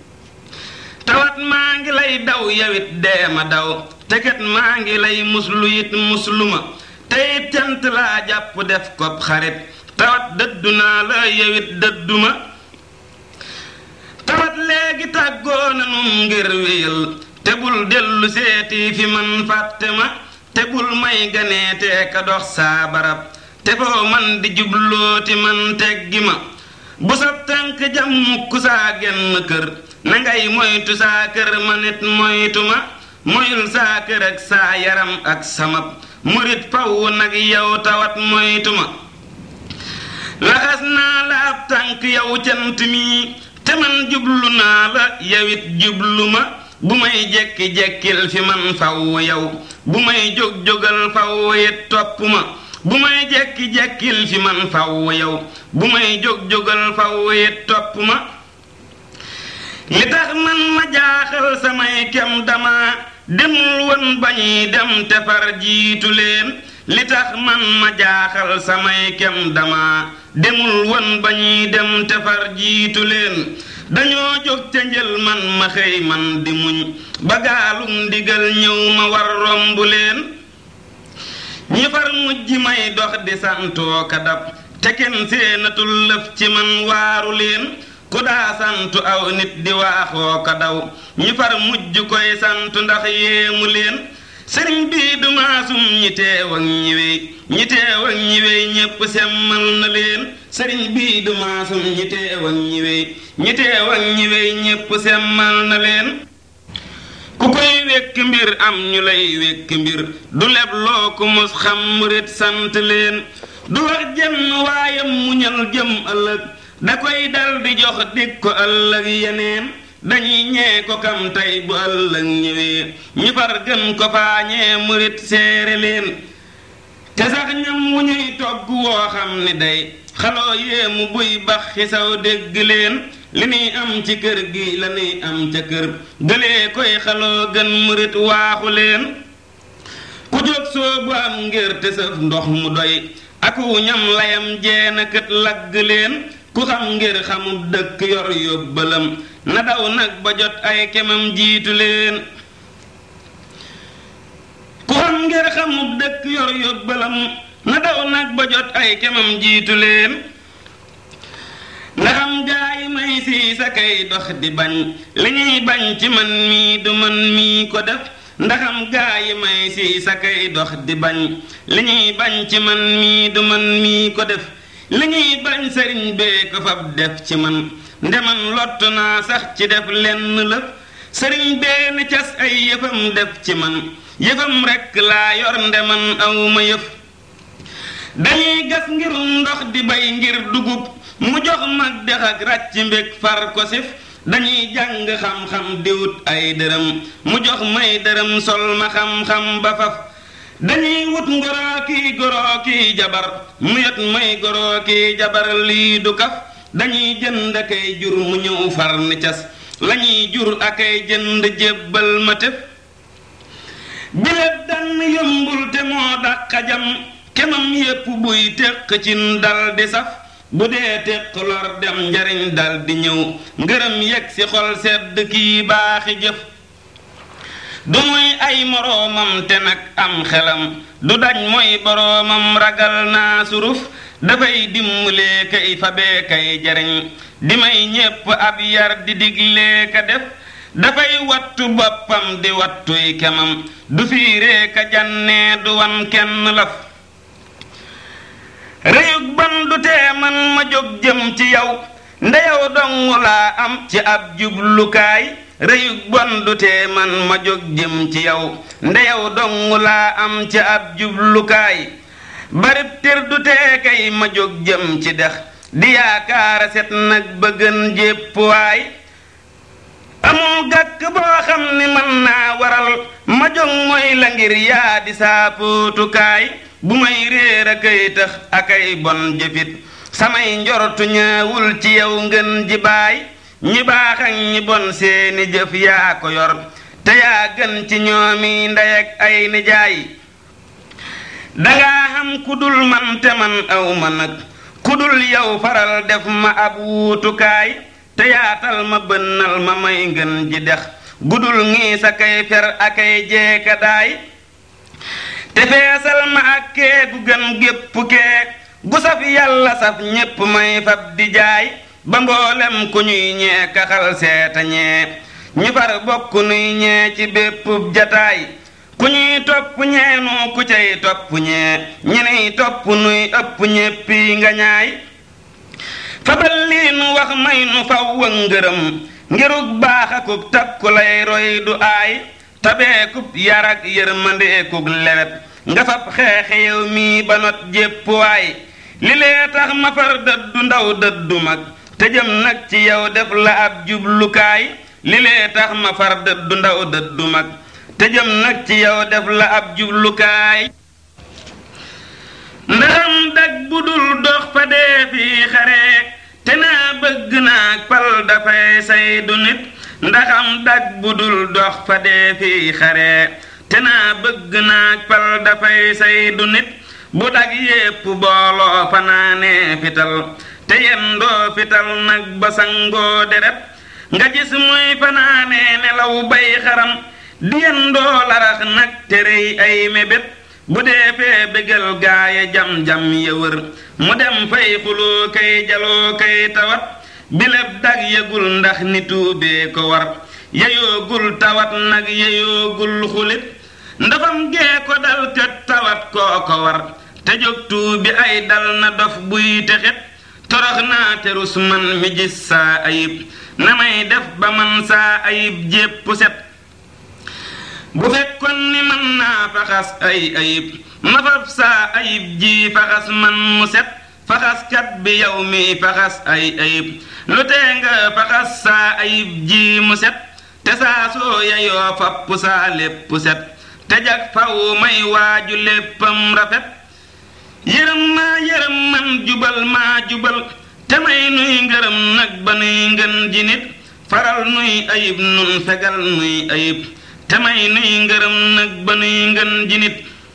tawat maa ngi lay daw yawit dee ma daw te kat maa ngi lay muslu it muslu ma te it cant laa jàpp def ko xarit tawat dëddu naa la yawit dëddu ma tawat léegi tàggoo nanum ngir wéyal te bul dellu seeti fi man fàtte ma te bul may ganeetee ka dox saa barab te foo man di jublooti man teggi ma bu sa tànk jam mukk saa genn kër na ngay moytu saa kër ma nit moytu ma moyul saa kër ak saa yaram ak samab murit faw nag yow tawat moytu ma laxas naa la ab tànk yow cant mi te man jublu naa la yawit jublu ma bu may jekki-jekkil fi man faw yow bu may jóg-jógal faw it topp ma bu may jekki-jekkil fi man faw yow bu may jóg-jógal faw it topp ma li tax man ma jaaxal samay kem dama demul woon bañuy dem te far jiitu leen li tax man ma jaaxal samay kem dama demul woon bañuy dem te far jiitu leen dañoo jóg ca njël man ma xëy man di muñ ba gaalum ndigal ñëw ma war romb leen ñi far mujj may dox di santoo ka dab te kenn seenatul lëf ci man waaru leen ku daa santu aw nit di waaxoo ko daw ñi far mujj koy santu ndax yéemu leen sëriñ bii du maasum ñi teew ak ñi wey ñi teew ak ñi wey ñépp semmal na leen sëriñ bii du maasum ñi teew ak ñi wey ñi teew ak ñi wey ñépp semmal na leen ku koy wekk mbir am ñu lay wekk mbir du leb loo ku mus xam murit sant leen du wax jenn waayam muñal jëm ëllëg da koy dal di jox dig ko ëllëg yeneen dañuy ñee ko kam tey bu ëllëg ñëwee ñi far gën ko faañee murit seere leen te sax ñam wu ñuy togg woo xam ni day xaloo yéemu buy bax xisaw dégg leen li nuy am ci kër gi la nuy am ca kër gëlee koy xaloo gën murit waaxu leen ku jóg soobu am ngir te sëf ndox mu doy aku ñam layam jeena kët lagg leen ku xam ngir xamub dëkk yor yóbbalam na daw nag ba jot ay kemam jiitu leen ku xam ngir xamub dëkk yor yóbbalam na daw nag ba jot ay kemam jiitu leen ndaxam gaa yi may sii sa kay dox di bañ li ñuy bañ ci man mii du man mii ko def ndaxam gaa yi may sii sa kay dox di bañ li ñuy bañ ci man mii du man mii ko def li ñuy bañ sëriñ bee ko fab def ci man ndeman lott naa sax ci def lenn lëf sëriñ bee ni cas ay yëfam def ci man yëfam rekk laa yor ndeman aw ma yëf dañuy gas ngirum ndox di bay ngir dugub mu jox mag dex ak ràcc mbég far ko sif dañuy jàng xam-xam di wut ay dërëm mu jox may dërëm sol ma xam-xam ba faf dañuy wut ngoroo kii goroo kii jabar mu yot may goroo kii jabar lii du kaf dañuy jënd akay jur mu ñëw far ni cas lañuy jur akay jënd jébbal ma tëf bilet dann yombul te moo dàq jam kemam yépp buy téq cin dal di saf bu dee téq lor dem njariñ dal di ñëw ngërëm yegg ci xol sedd kii baaxi jëf du muy ay moroomam te nag am xelam du dañ mooy boroomam ragal naa suruf dafay dimbalee kay fabee kay jariñ di may ñépp ab yar di diglee ka def dafay wattu boppam di wattuy kemam du fiiree ka jannee du wan kenn laf réyug ban du tee man ma jóg jëm ci yow ndeyow dongu laa am ci ab jublukaay réyug bon du tee man ma jóg jëm ci yow ndeyow dongu laa am ci ab jublukaay barib tir du tee kay ma jóg jëm ci dex di yaakaara set nag ba gën jépp waay amul gàkk boo xam ni mën naa waral ma jóg mooy la ngir yaa di saa póotukaay bu may réer a kay tax akay bon jëfit samay njortu ñaawul ci yow ngën ji baay ñi baax ak ñi bon seeni jëf yaa ko yor te yaa gën ci ñoomi ndey ak ay nijaay dangaa xam ku dul man te man aw ma nag ku dul yow faral def ma ab wuutukaay te yaatal ma bënnal ma may ngën ji dex gudul ngii sa kay fer akay jeeka daay te feesal ma ak kee gu gën gépp kee gu saf yàlla saf ñépp may fab di jaay ba mboolem ku ñuy ñee kaxal seeta ñee ñu far bokk nuy ñee ci bépp jataay ku ñuy topp ñeenu ku cay topp ñee ñeney topp nuy ëpp ñéppi nga ñaay fabal lii nu wax may nu faw wa ngërëm ngirug baax akub takku lay roy du aay tabeekub yar ak yërmandeekub lewet nga fab xeexe yow mii ba not jépp waay li lee tax ma far dëddu ndaw dëddu mag te jëm nag ci yow def la ab jublukaay li lee tax ma far dëddu ndaw dëddu mag te jëm nag ci yow def la ab jublukaay ndaxam dag bu dul dox fa dee fii xare te naa bëgg naag pal dafay say du nit ndaxam dag bu dul dox fa dee fii xare te naa bëgg naag pal dafay say du nit bu dag yépp booloo fanaanee fital te yendoo fital nag ba sangoo deret nga gis muy fanaanee nelaw bay xaram di yendoo larax nag te rëy ay mébét bu dee fee bégal gaaya jam-jam ya wër mu dem fay xuloo kay jaloo kay tawat bileb dag yëgul ndax ni tuubee ko war yeyoogul tawat nag yeyoogul xulit ndafam gee ko dal kët tawat koo ko war te jóg tuubi ay dal na dof buy texet torox naa te rus man mi gis saa ayib na may def ba man saa ayib jépp set bu fekkoon ni mën naa faxas ay ayib ma fab saa ayib ji faxas man mu set faxaskat bi yow mi faxas ay ayib lu tee nga faxas saa ayib ji mu set te saa soo yayoo fapp saa lépp set te jag faw may waaju léppam rafet yërëm maa yërëm man jubal maa jubal te may nuy ngërëm nag ba nuy ngën ji nit faral nuy ayib nun fegal nuy ayib te may nuy ngërëm nag ba nuy ngën ji nit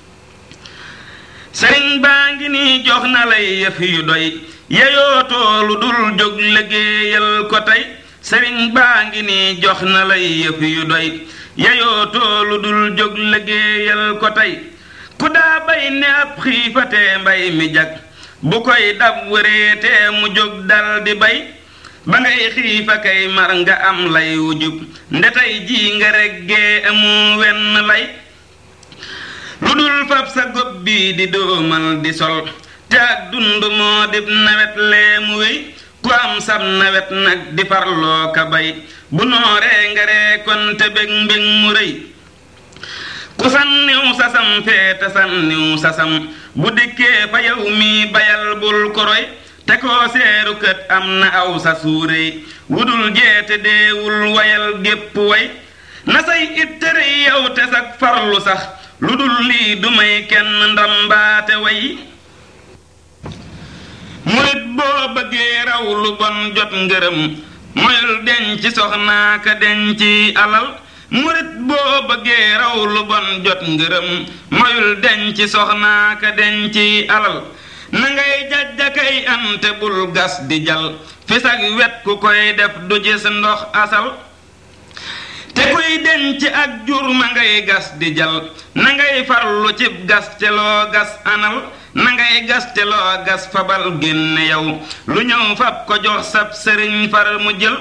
sëriñ baa ngi nii jox na lay yëf yu doy yeyoo toolu dul jóg liggéeyal ko tey sëriñ baa ngi nii jox na lay yëf yu doy yeyoo toolu dul jóg liggéeyal ko tey ku daa bay ne ab xiifatee mbay mi jag bu koy dab wëreetee mu jóg dal di bay ba ngay xiifa kay mar nga am lay wujub ndetay ji nga reggee amu wenn lay lu dul fab sa gob bii di doomal di sol te ak dund moo dib nawet lee mu wéy ku am sab nawet nag di farloo ka bay bu nooree nga ree kon te bég mbég mu rëy ku sànniw sasam feete sànniw sasam bu dikkee fa yow mi bayal bul koroy te koo seeru kët am na aw sa suuréy wudul jeete deewul wayal gépp way na say ittëre yow te sag farlu sax lu dul lii du may kenn ndambaate way murit boo bëggee raw lu bon jot ngërëm moyul denc soxnaa ka denci alal murit boo bëggee raw lu bon jot ngërëm moyul denc soxnaa ka denci alal na ngay jajjakay ante bul gas di jal fi sag wet ku koy def du gis ndox asal te kuy denc ak jur ma ngay gas di jal na ngay farlu cib gas te loo gas anal na ngay gas te loo gas fabal génne yow lu ñëw fab ko jox sab sëriñ far mu jël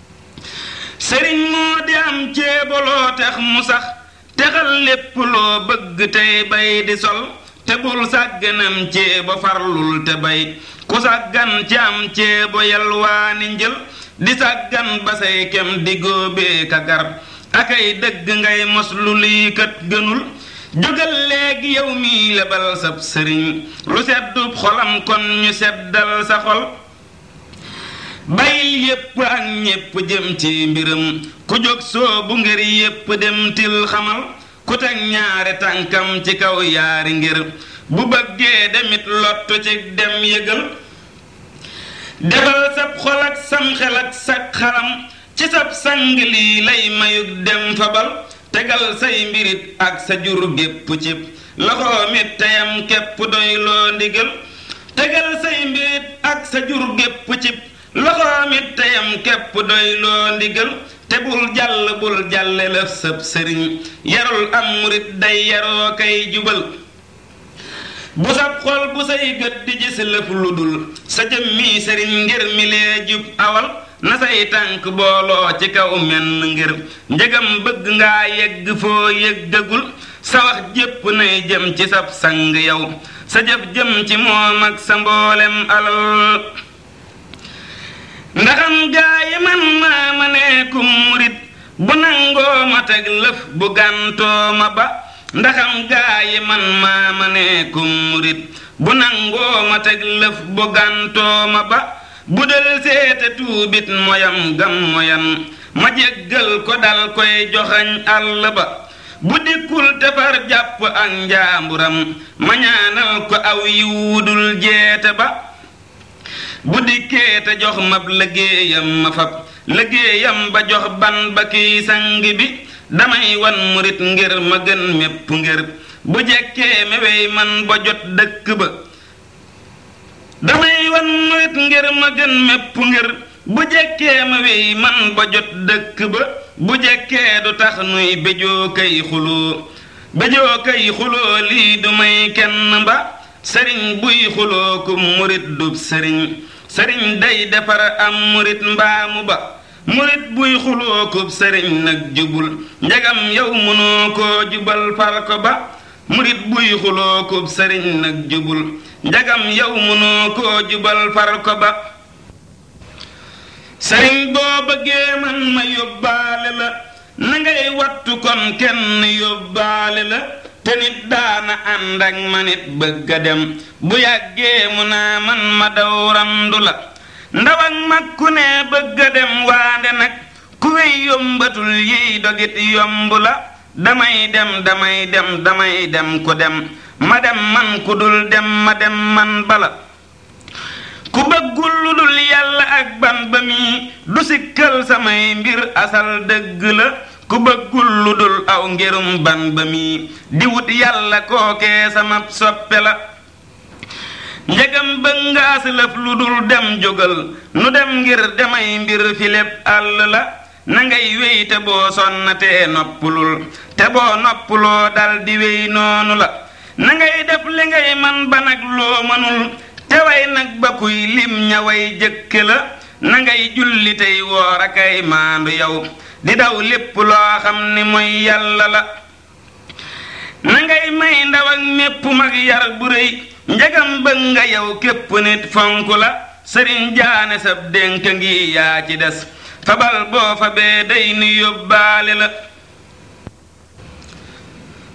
sëriñ moo di am ceebaloo tex mu sax texal lépp loo bëgg tey bay di sol te bul sàgganam ceebo farlul te bay ku sàggan ci am ceebo yalwaani njël di sàggan ba say kem di góobee ka gar akay dëgg ngay mos lu lii kat gënul jógal léegi yow mi lebal sab sëriñ lu seddub xolam kon ñu seddal sa xol bayil yépp ak ñépp jëm ci mbiram ku jóg soobu ngir yépp dem til xamal ku teg ñaari tànkam ci kaw yaari ngir bu bëggee demit lottu ci dem yëgal defal sab xol ak sam xel ak sag xalam ci sab sang lii lay mayug dem fabal tegal say mbirit ak sa jur gépp cib loxoom it teyam képp doy loo ndigal tegal say mbirit ak sa jur gépp cib loxoom it teyam képp doy loo ndigal te bul jàll bul jàlle lëf sab sëriñ yarul am murit day yaroo kay jubal bu sab xol bu say gët di gis lëf lu dul sa jëmmi sëriñ ngir mi lee jub awal na say tànk booloo ci kaw menn ngir njëgam bëgg ngaa yegg foo yëggagul sa wax jépp nay jëm ci sab sang yow sa jëf jëm ci moom ak sa mboolem alal ndaxam gaa yi man maa ma neekum murit bu nangoo ma teg lëf bu gàntoo ma ba ndaxam gaa yi man maa ma neekum murit bu nangoo ma teg lëf bu gàntoo ma ba bu del seete tuubit moyam gam moyan ma jéggal ko dal koy joxañ àll ba bu dikkul tefar jàpp ak njaamburam ma ñaanal ko aw yiwudul jeete ba bu dikkee te jox mab liggéeyam ma fab liggéeyam ba jox ban ba kiy sang bi damay wan murit ngir ma gën mépp ngir bu jekkee mewey man ba jot dëkk ba damay wan murit ngir ma gën mépp ngir bu jekkee ma wey man ba jot dëkk ba bu jekkee du tax nuy béjoo kay xuloo béjoo kay xuloo lii du may kenn ba sëriñ buy xuloo ku murit dub sëriñ sëriñ day defar am murit mbaamu ba murit buy xuloo ku sëriñ nag jubul njagam yow mënoo koo jubal far ko ba murit buy xuloo ku sëriñ nag jubul njagam yow mënoo koo jubal far ko ba sëriñ boo bëggee man ma yóbbaale la na ngay wattu kon kenn yóbbaale la te nit daana ànd ak ma nit bëgg a dem bu yàggee mu naa man ma daw randu la ndaw ak mag ku ne bëgg a dem waande nag ku wey yombatul yiy dogit yomb la damay dem damay dem damay dem ku dem ma dem man ku dul dem ma dem man bala ku bëggul lu dul yàlla ak ban ba mi du sikkal samay mbir asal dëgg la ku bëggul lu dul aw ngirum ban ba mi di wut yàlla kookee sama soppe la njëgam bëgg nga aslëf lu dul dem jógal nu dem ngir demay mbir fi lépp àll la na ngay wéy te boo sonnatee noppulul te boo noppuloo dal di wéy noonu la na ngay def li ngay man ba nag loo mënul te way nag ba kuy lim ña way jëkke la na ngay julli tey woor akay maandu yow di daw lépp loo xam ni mooy yàlla la na ngay may ndaw ak mépp mag yar bu rëy njagam bëgg nga yow képp nit fonk la sëriñ jaane sab dénk ngi yaa ci des fabal boo fa bee day nu yóbbaale la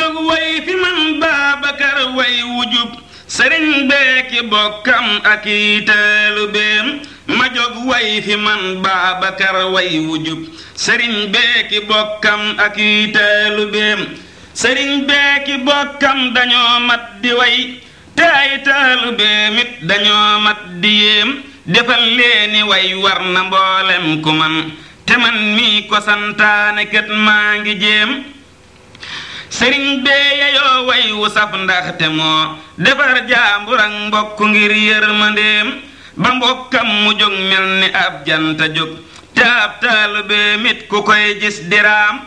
jóg way fi man Baabakar way wujub sëriñ beeki bokkam ak i taalubeem ma jóg way fi man Baabakar way wujub sëriñ beeki bokkam ak i taalubeem sëriñ beeki bokkam dañoo mat di way te ay taalubeem it dañoo mat di yéem defal leeni way war na mboolem ku man te man mii ko santaane kët maa ngi jéem sëriñ bee yeyoo way wu saf ndaxte moo defar jaambur ak mbokk ngir yërmandeem ba mbokkam mu jóg mel ni ab janta jóg te ab taalubee mit ku koy gis diraam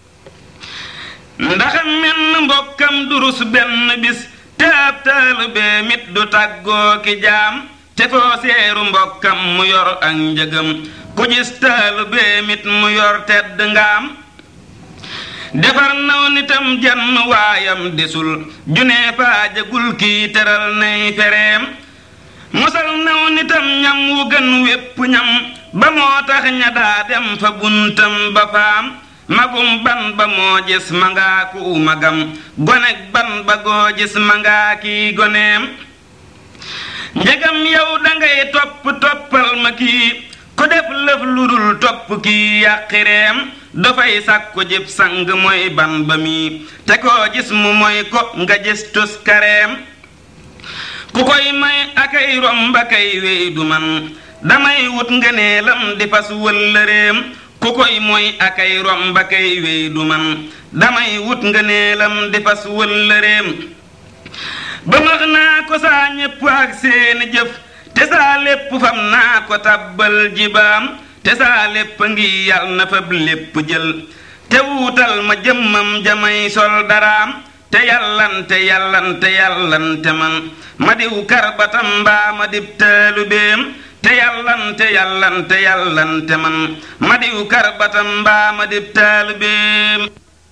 ndax menn mbokkam durus benn bis te ab taalubee mit du tàggoo ki jaam te foo seeru mbokkam mu yor ak njëgam ku gis taalubee mit mu yor tedd ngaam defar naw nitam jenn waayam desul junee faajagul kii teral nay fereem mosal naw nitam ñam wu gën wépp ñam ba moo tax ña daa dem fa buntam ba faam magum ban ba moo gis ma ngaa ku magam gonek ban ba goo gis ma ngaa kii goneem njegam yow dangay topp toppal ma kii ku def lëf lu dul topp kii yàqireem dafay sàkku jib sang mooy ban ba mi te koo gis mu mooy ko nga gis tus kareem ku koy may akay romba kay wey du man damay wut ngëneelam di fas wëllëreem ku koy mooy akay romba kay wey du man damay wut ngëneelam di fas wëllëreem ba max naa ko saa ñépp ak seeni jëf te saa lépp fam naa ko tabbal jibaam te saa lépp ngi yal na fab lépp jël te wuutal ma jëmmam jamay sol daraam te yàllante yàllante yàllante man ma diw karbatam mbaa ma dib taalubeem te yàllante yàllante yàllante man ma diw karbatam mbaa ma dib taalubeem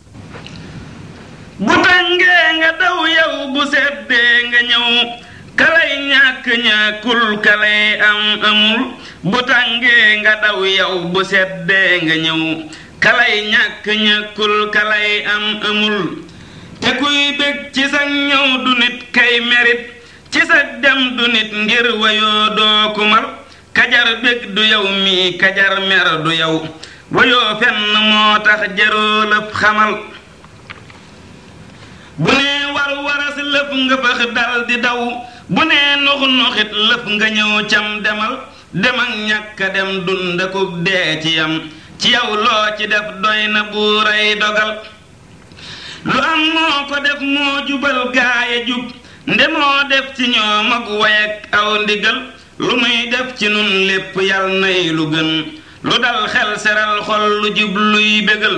bu tàngee nga daw yow bu seddee nga ñëw kalay ñàkk ñàkkul kalay am amul bu tàngee nga daw yow bu seddee nga ñëw kalay ñàkk ñàkkul kalay am amul te kuy bég ci sa ñëw du nit kay merit ci sa dem du nit ngir wayoo doo kumal kajar bég du yow mii kajar mer du yow wayoo fenn moo tax jaroo lëf xamal bu nee war waras lëf nga fax dal di daw bu nee nux nuxit lëf nga ñëw cam demal dem ak ñàkk a dem dund ko dee ci yam ci yow loo ci def doy na buuray dogal lu am moo ko def moo jubal gaaya jub nde moo def ci ñoom ak way ak aw ndigal lu muy def ci nun lépp yal nay lu gën lu dal xel seral xol lu jub luy bégal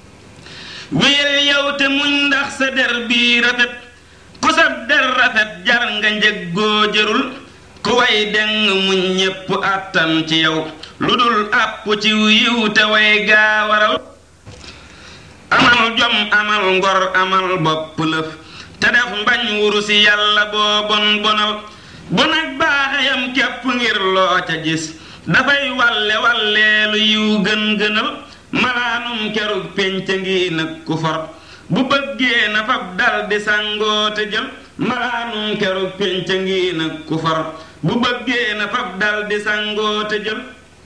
wéyal yow te muñ ndax sa der bii rafet ku sab der rafet jar nga njëggoo jërul ku way deng muñ ñépp àttan ci yow lu dul àpp ci yiw te way gaa waral amal jom amal ngor amal bopp lëf te def mbañ wuru si yàlla boo bon bonal bu nag baaxeyam képp ngir loo ca gis dafay walle walleelu yiw gën gënal malaanum kerug pénc ngi nag ku for bu bëggee na fab dal di sangoo te jël malaanum kerug pénc ngi nag ku for bu bëggee na fab dal di sangoo te jël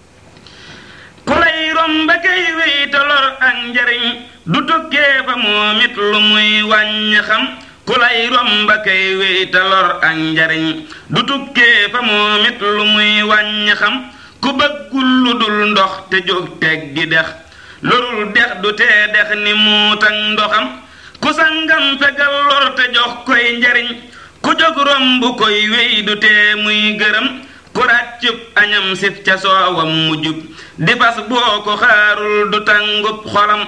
ku lay romba kay wéy te lor ak njariñ du tukkee fa moom it lu muy wàññi xam ku lay romba kay wéy te lor ak njariñ du tukkee fa moom it lu muy wàññi xam ku bëggul lu dul ndox te jóg teg gi dex lorul dex du tee dex ni muut ak ndoxam ku sangam fegal lor te jox koy njariñ ku jóg romb koy wéy du tee muy gërëm ku ràccub añam sif ca soowam mu jub di fas boo ko xaarul du tàngub xolam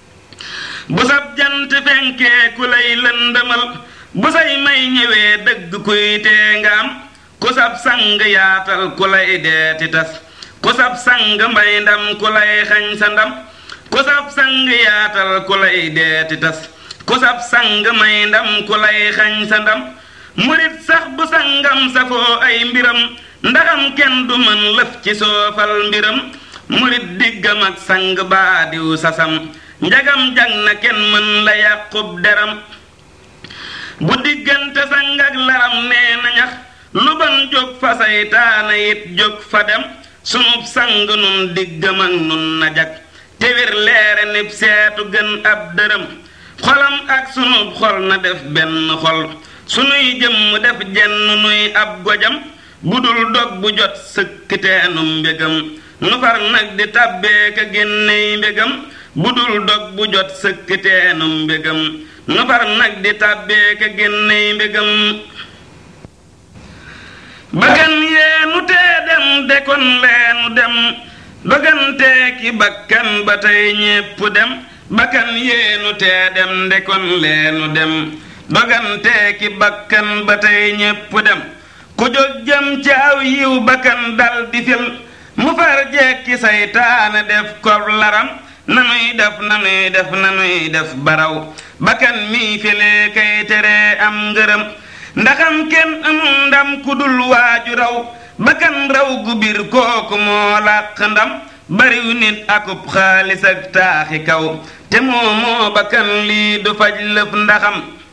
bu sab jant fenkee ku lay lëndëmal bu say may ñëwee dëgg kuy tee nga am ku sab sang yaatal ku lay deeti tas ku sab sang mbay ndam ku lay xañ sa ndam ku sab sang yaatal ku lay deeti tas ku sab sang may ndam ku lay xañ sa ndam murit sax bu sangam safoo ay mbiram ndaxam kenn du mën lëf ci soofal mbiram murit diggam ak sang baa diw sasam njagam jag na kenn mën la yàqub deram bu diggante sang ak laram nee na ñax lu ban jóg fa saytaana it jóg fa dem sunub sang nun diggam ak nun na jag te wér leere nib seetu gën ab dërëm xolam ak sunub xol na def benn xol sunuy jëmm def jenn nuy ab gojam bu dul dog bu jot sëkkiteenum mbégam nu far nag di tàbbee ka génney mbégam bu dul dog bu jot sëkkiteenum mbégam nu far nag di tàbbee ka génney mbégam bakkan yeenu tee dem de kon leenu dem dogantee ki bakkan ba tey ñépp dem bakkan yeenu tee dem de kon leenu dem dogantee ki bakkan ba tey ñépp dem ku jóg jëm ci aw yiw bakkan dal di fil mu far jekki saytaane def ko laram nanuy def nanuy def nanuy def baraw bakkan mii filee kay tere am ngërëm ndaxam kenn amul ndam ku dul waaju raw bakkan raw gu bir kooku moo làq ndam bariw nit akub xaalis ak taaxi kaw te moo moo bakkan lii du faj lëf ndaxam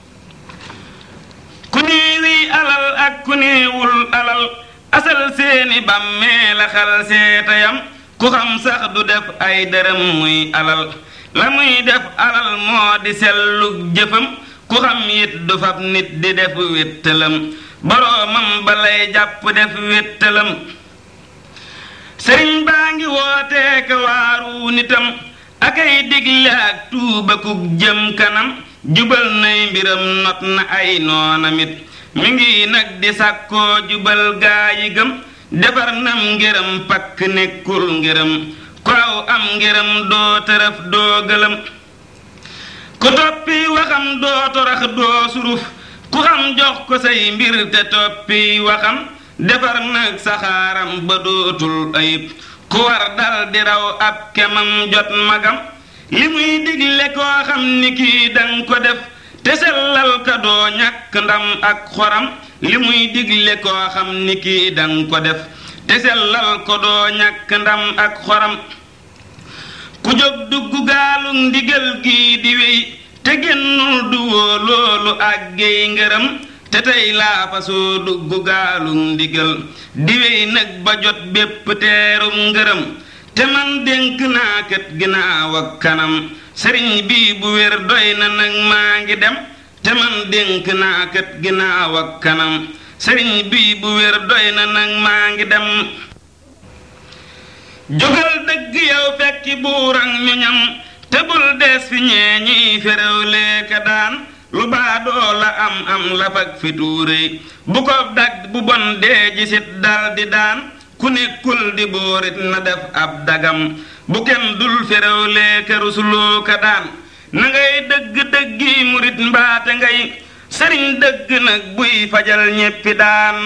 ku néewi alal ak ku néewul alal asal seeni bàmmee la xal seetayam ku xam sax du def ay dërëm muy alal la muy def alal moo di sellug jëfam ku xam it du fab nit di def wéttalam boroomam balay jàpp def wéttalam sëriñ baa ngi wootee ka waaru nitam akay digle ak tuubakuk jëm kanam jubal nay mbiram not na ay noonamit mi ngi nag di sàkkoo jubal gaa yi gëm defar nam ngërëm pakk nekkul ngërëm ku aw am ngërëm doo tërëf doo gëlëm ku toppi waxam doo torax doo suruf ku xam jox ko say mbir te toppi waxam defar nag saxaaram ba dootul ayib ku war dal di raw ab kemam jot magam li muy digle koo xam ni kii dang ko def te sellal ka doo ñàkk ndam ak xoram li muy digle koo xam ni kii dang ko def te sellal ko doo ñàkk ndam ak xoram ku jóg dugg gaalu ndigal gii di wéy te génnul du woo loolu ak géy ngërëm te tey laa fasoo dugg gaalu ndigal di wéy nag ba jot bépp teerum ngërëm te man dénk naa kët ginnaaw ak kanam sëriñ bii bu wér doy na nag maa ngi dem te man dénk naa kët ginnaaw ak kanam sëriñ bii bu wér doy na nag maa ngi dem jógal dëgg yow fekki buuran ñu ñam te bul des fi ñee ñiy féréw leeka daan lu baadoo la am am la fag fi tuuréy bu ko dag bu bon dee jisit dal di daan ku nekkul di bóorit na def ab dagam bu kenn dul féréw leeka rusuloo ka daan na ngay dëgg dëggi murit mbaate ngay sëriñ dëgg nag buy fajal ñéppi daan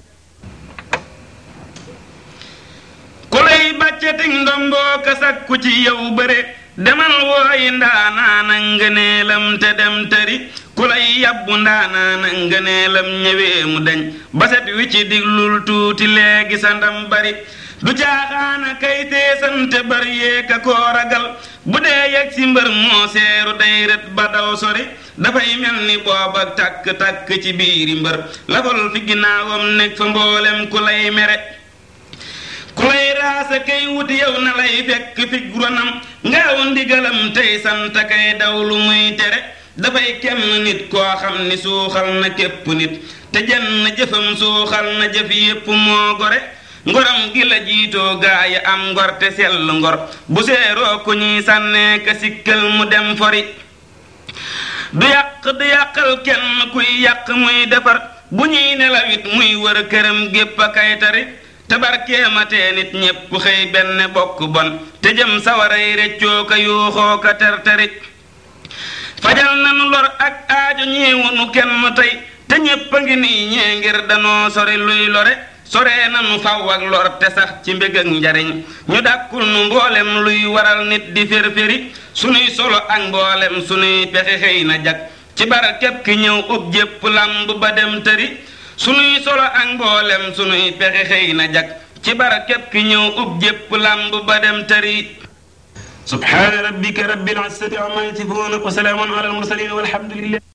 ku lay bàccetig ndomboo ka sakku ci yow bëre demal wooyi ndaanaana ngëneelam te dem tëri ku lay yabbu ndaanaana ngëneelam ñëwee mu deñ baset wi ci diglul tuuti léegi sa ndam bari du caaxaana kay teesante bari yeeka koo ragal bu dee yegg si mbër moo seeru day rët ba daw sori dafay mel ni booba takk-takk ci biiri mbër lafal fi ginnaawam nekk fa mboolem ku lay mere ku lay raasa kay wut yow na lay fekk fi ronam ngaaw ndigalam tey sant kay daw lu muy tere dafay kenn nit koo xam ni suuxal na képp nit te jenn jëfam suuxal na jëf yépp moo gore ngoram gi la jiitoo gaa yi am ngor te sell ngor bu seeroo ku ñuy sànnee ka sikkal mu dem fori du yàq du yàqal kenn kuy yàq muy defar bu ñuy nelawit muy wër këram gépp a kay tari tabarkeematee nit ñépp xëy benn bokk bon te jëm sawaray reccoo ka yuuxoo ka terteri fajal nanu lor ak aajo ñeewunu kenn tey te ñépp a ngi nii ñee ngir danoo sori luy lore soree nanu faw ak lor te sax ci mbég ak njariñ ñu dàkkul nu mboolem luy waral nit di fér-féri sunuy solo ak mboolem sunuy pexe xëy na jag ci barkeb ki ñëw ub jépp lamb ba dem tëri sunuy solo ak mboolem sunuy pexe xëy na jag ci barkeb ki ñëw ub jépp lamb ba dem tëri subhaana rabbika rabbil izzati amma yasifuun wa salaamun ala al mursalin walhamdulillah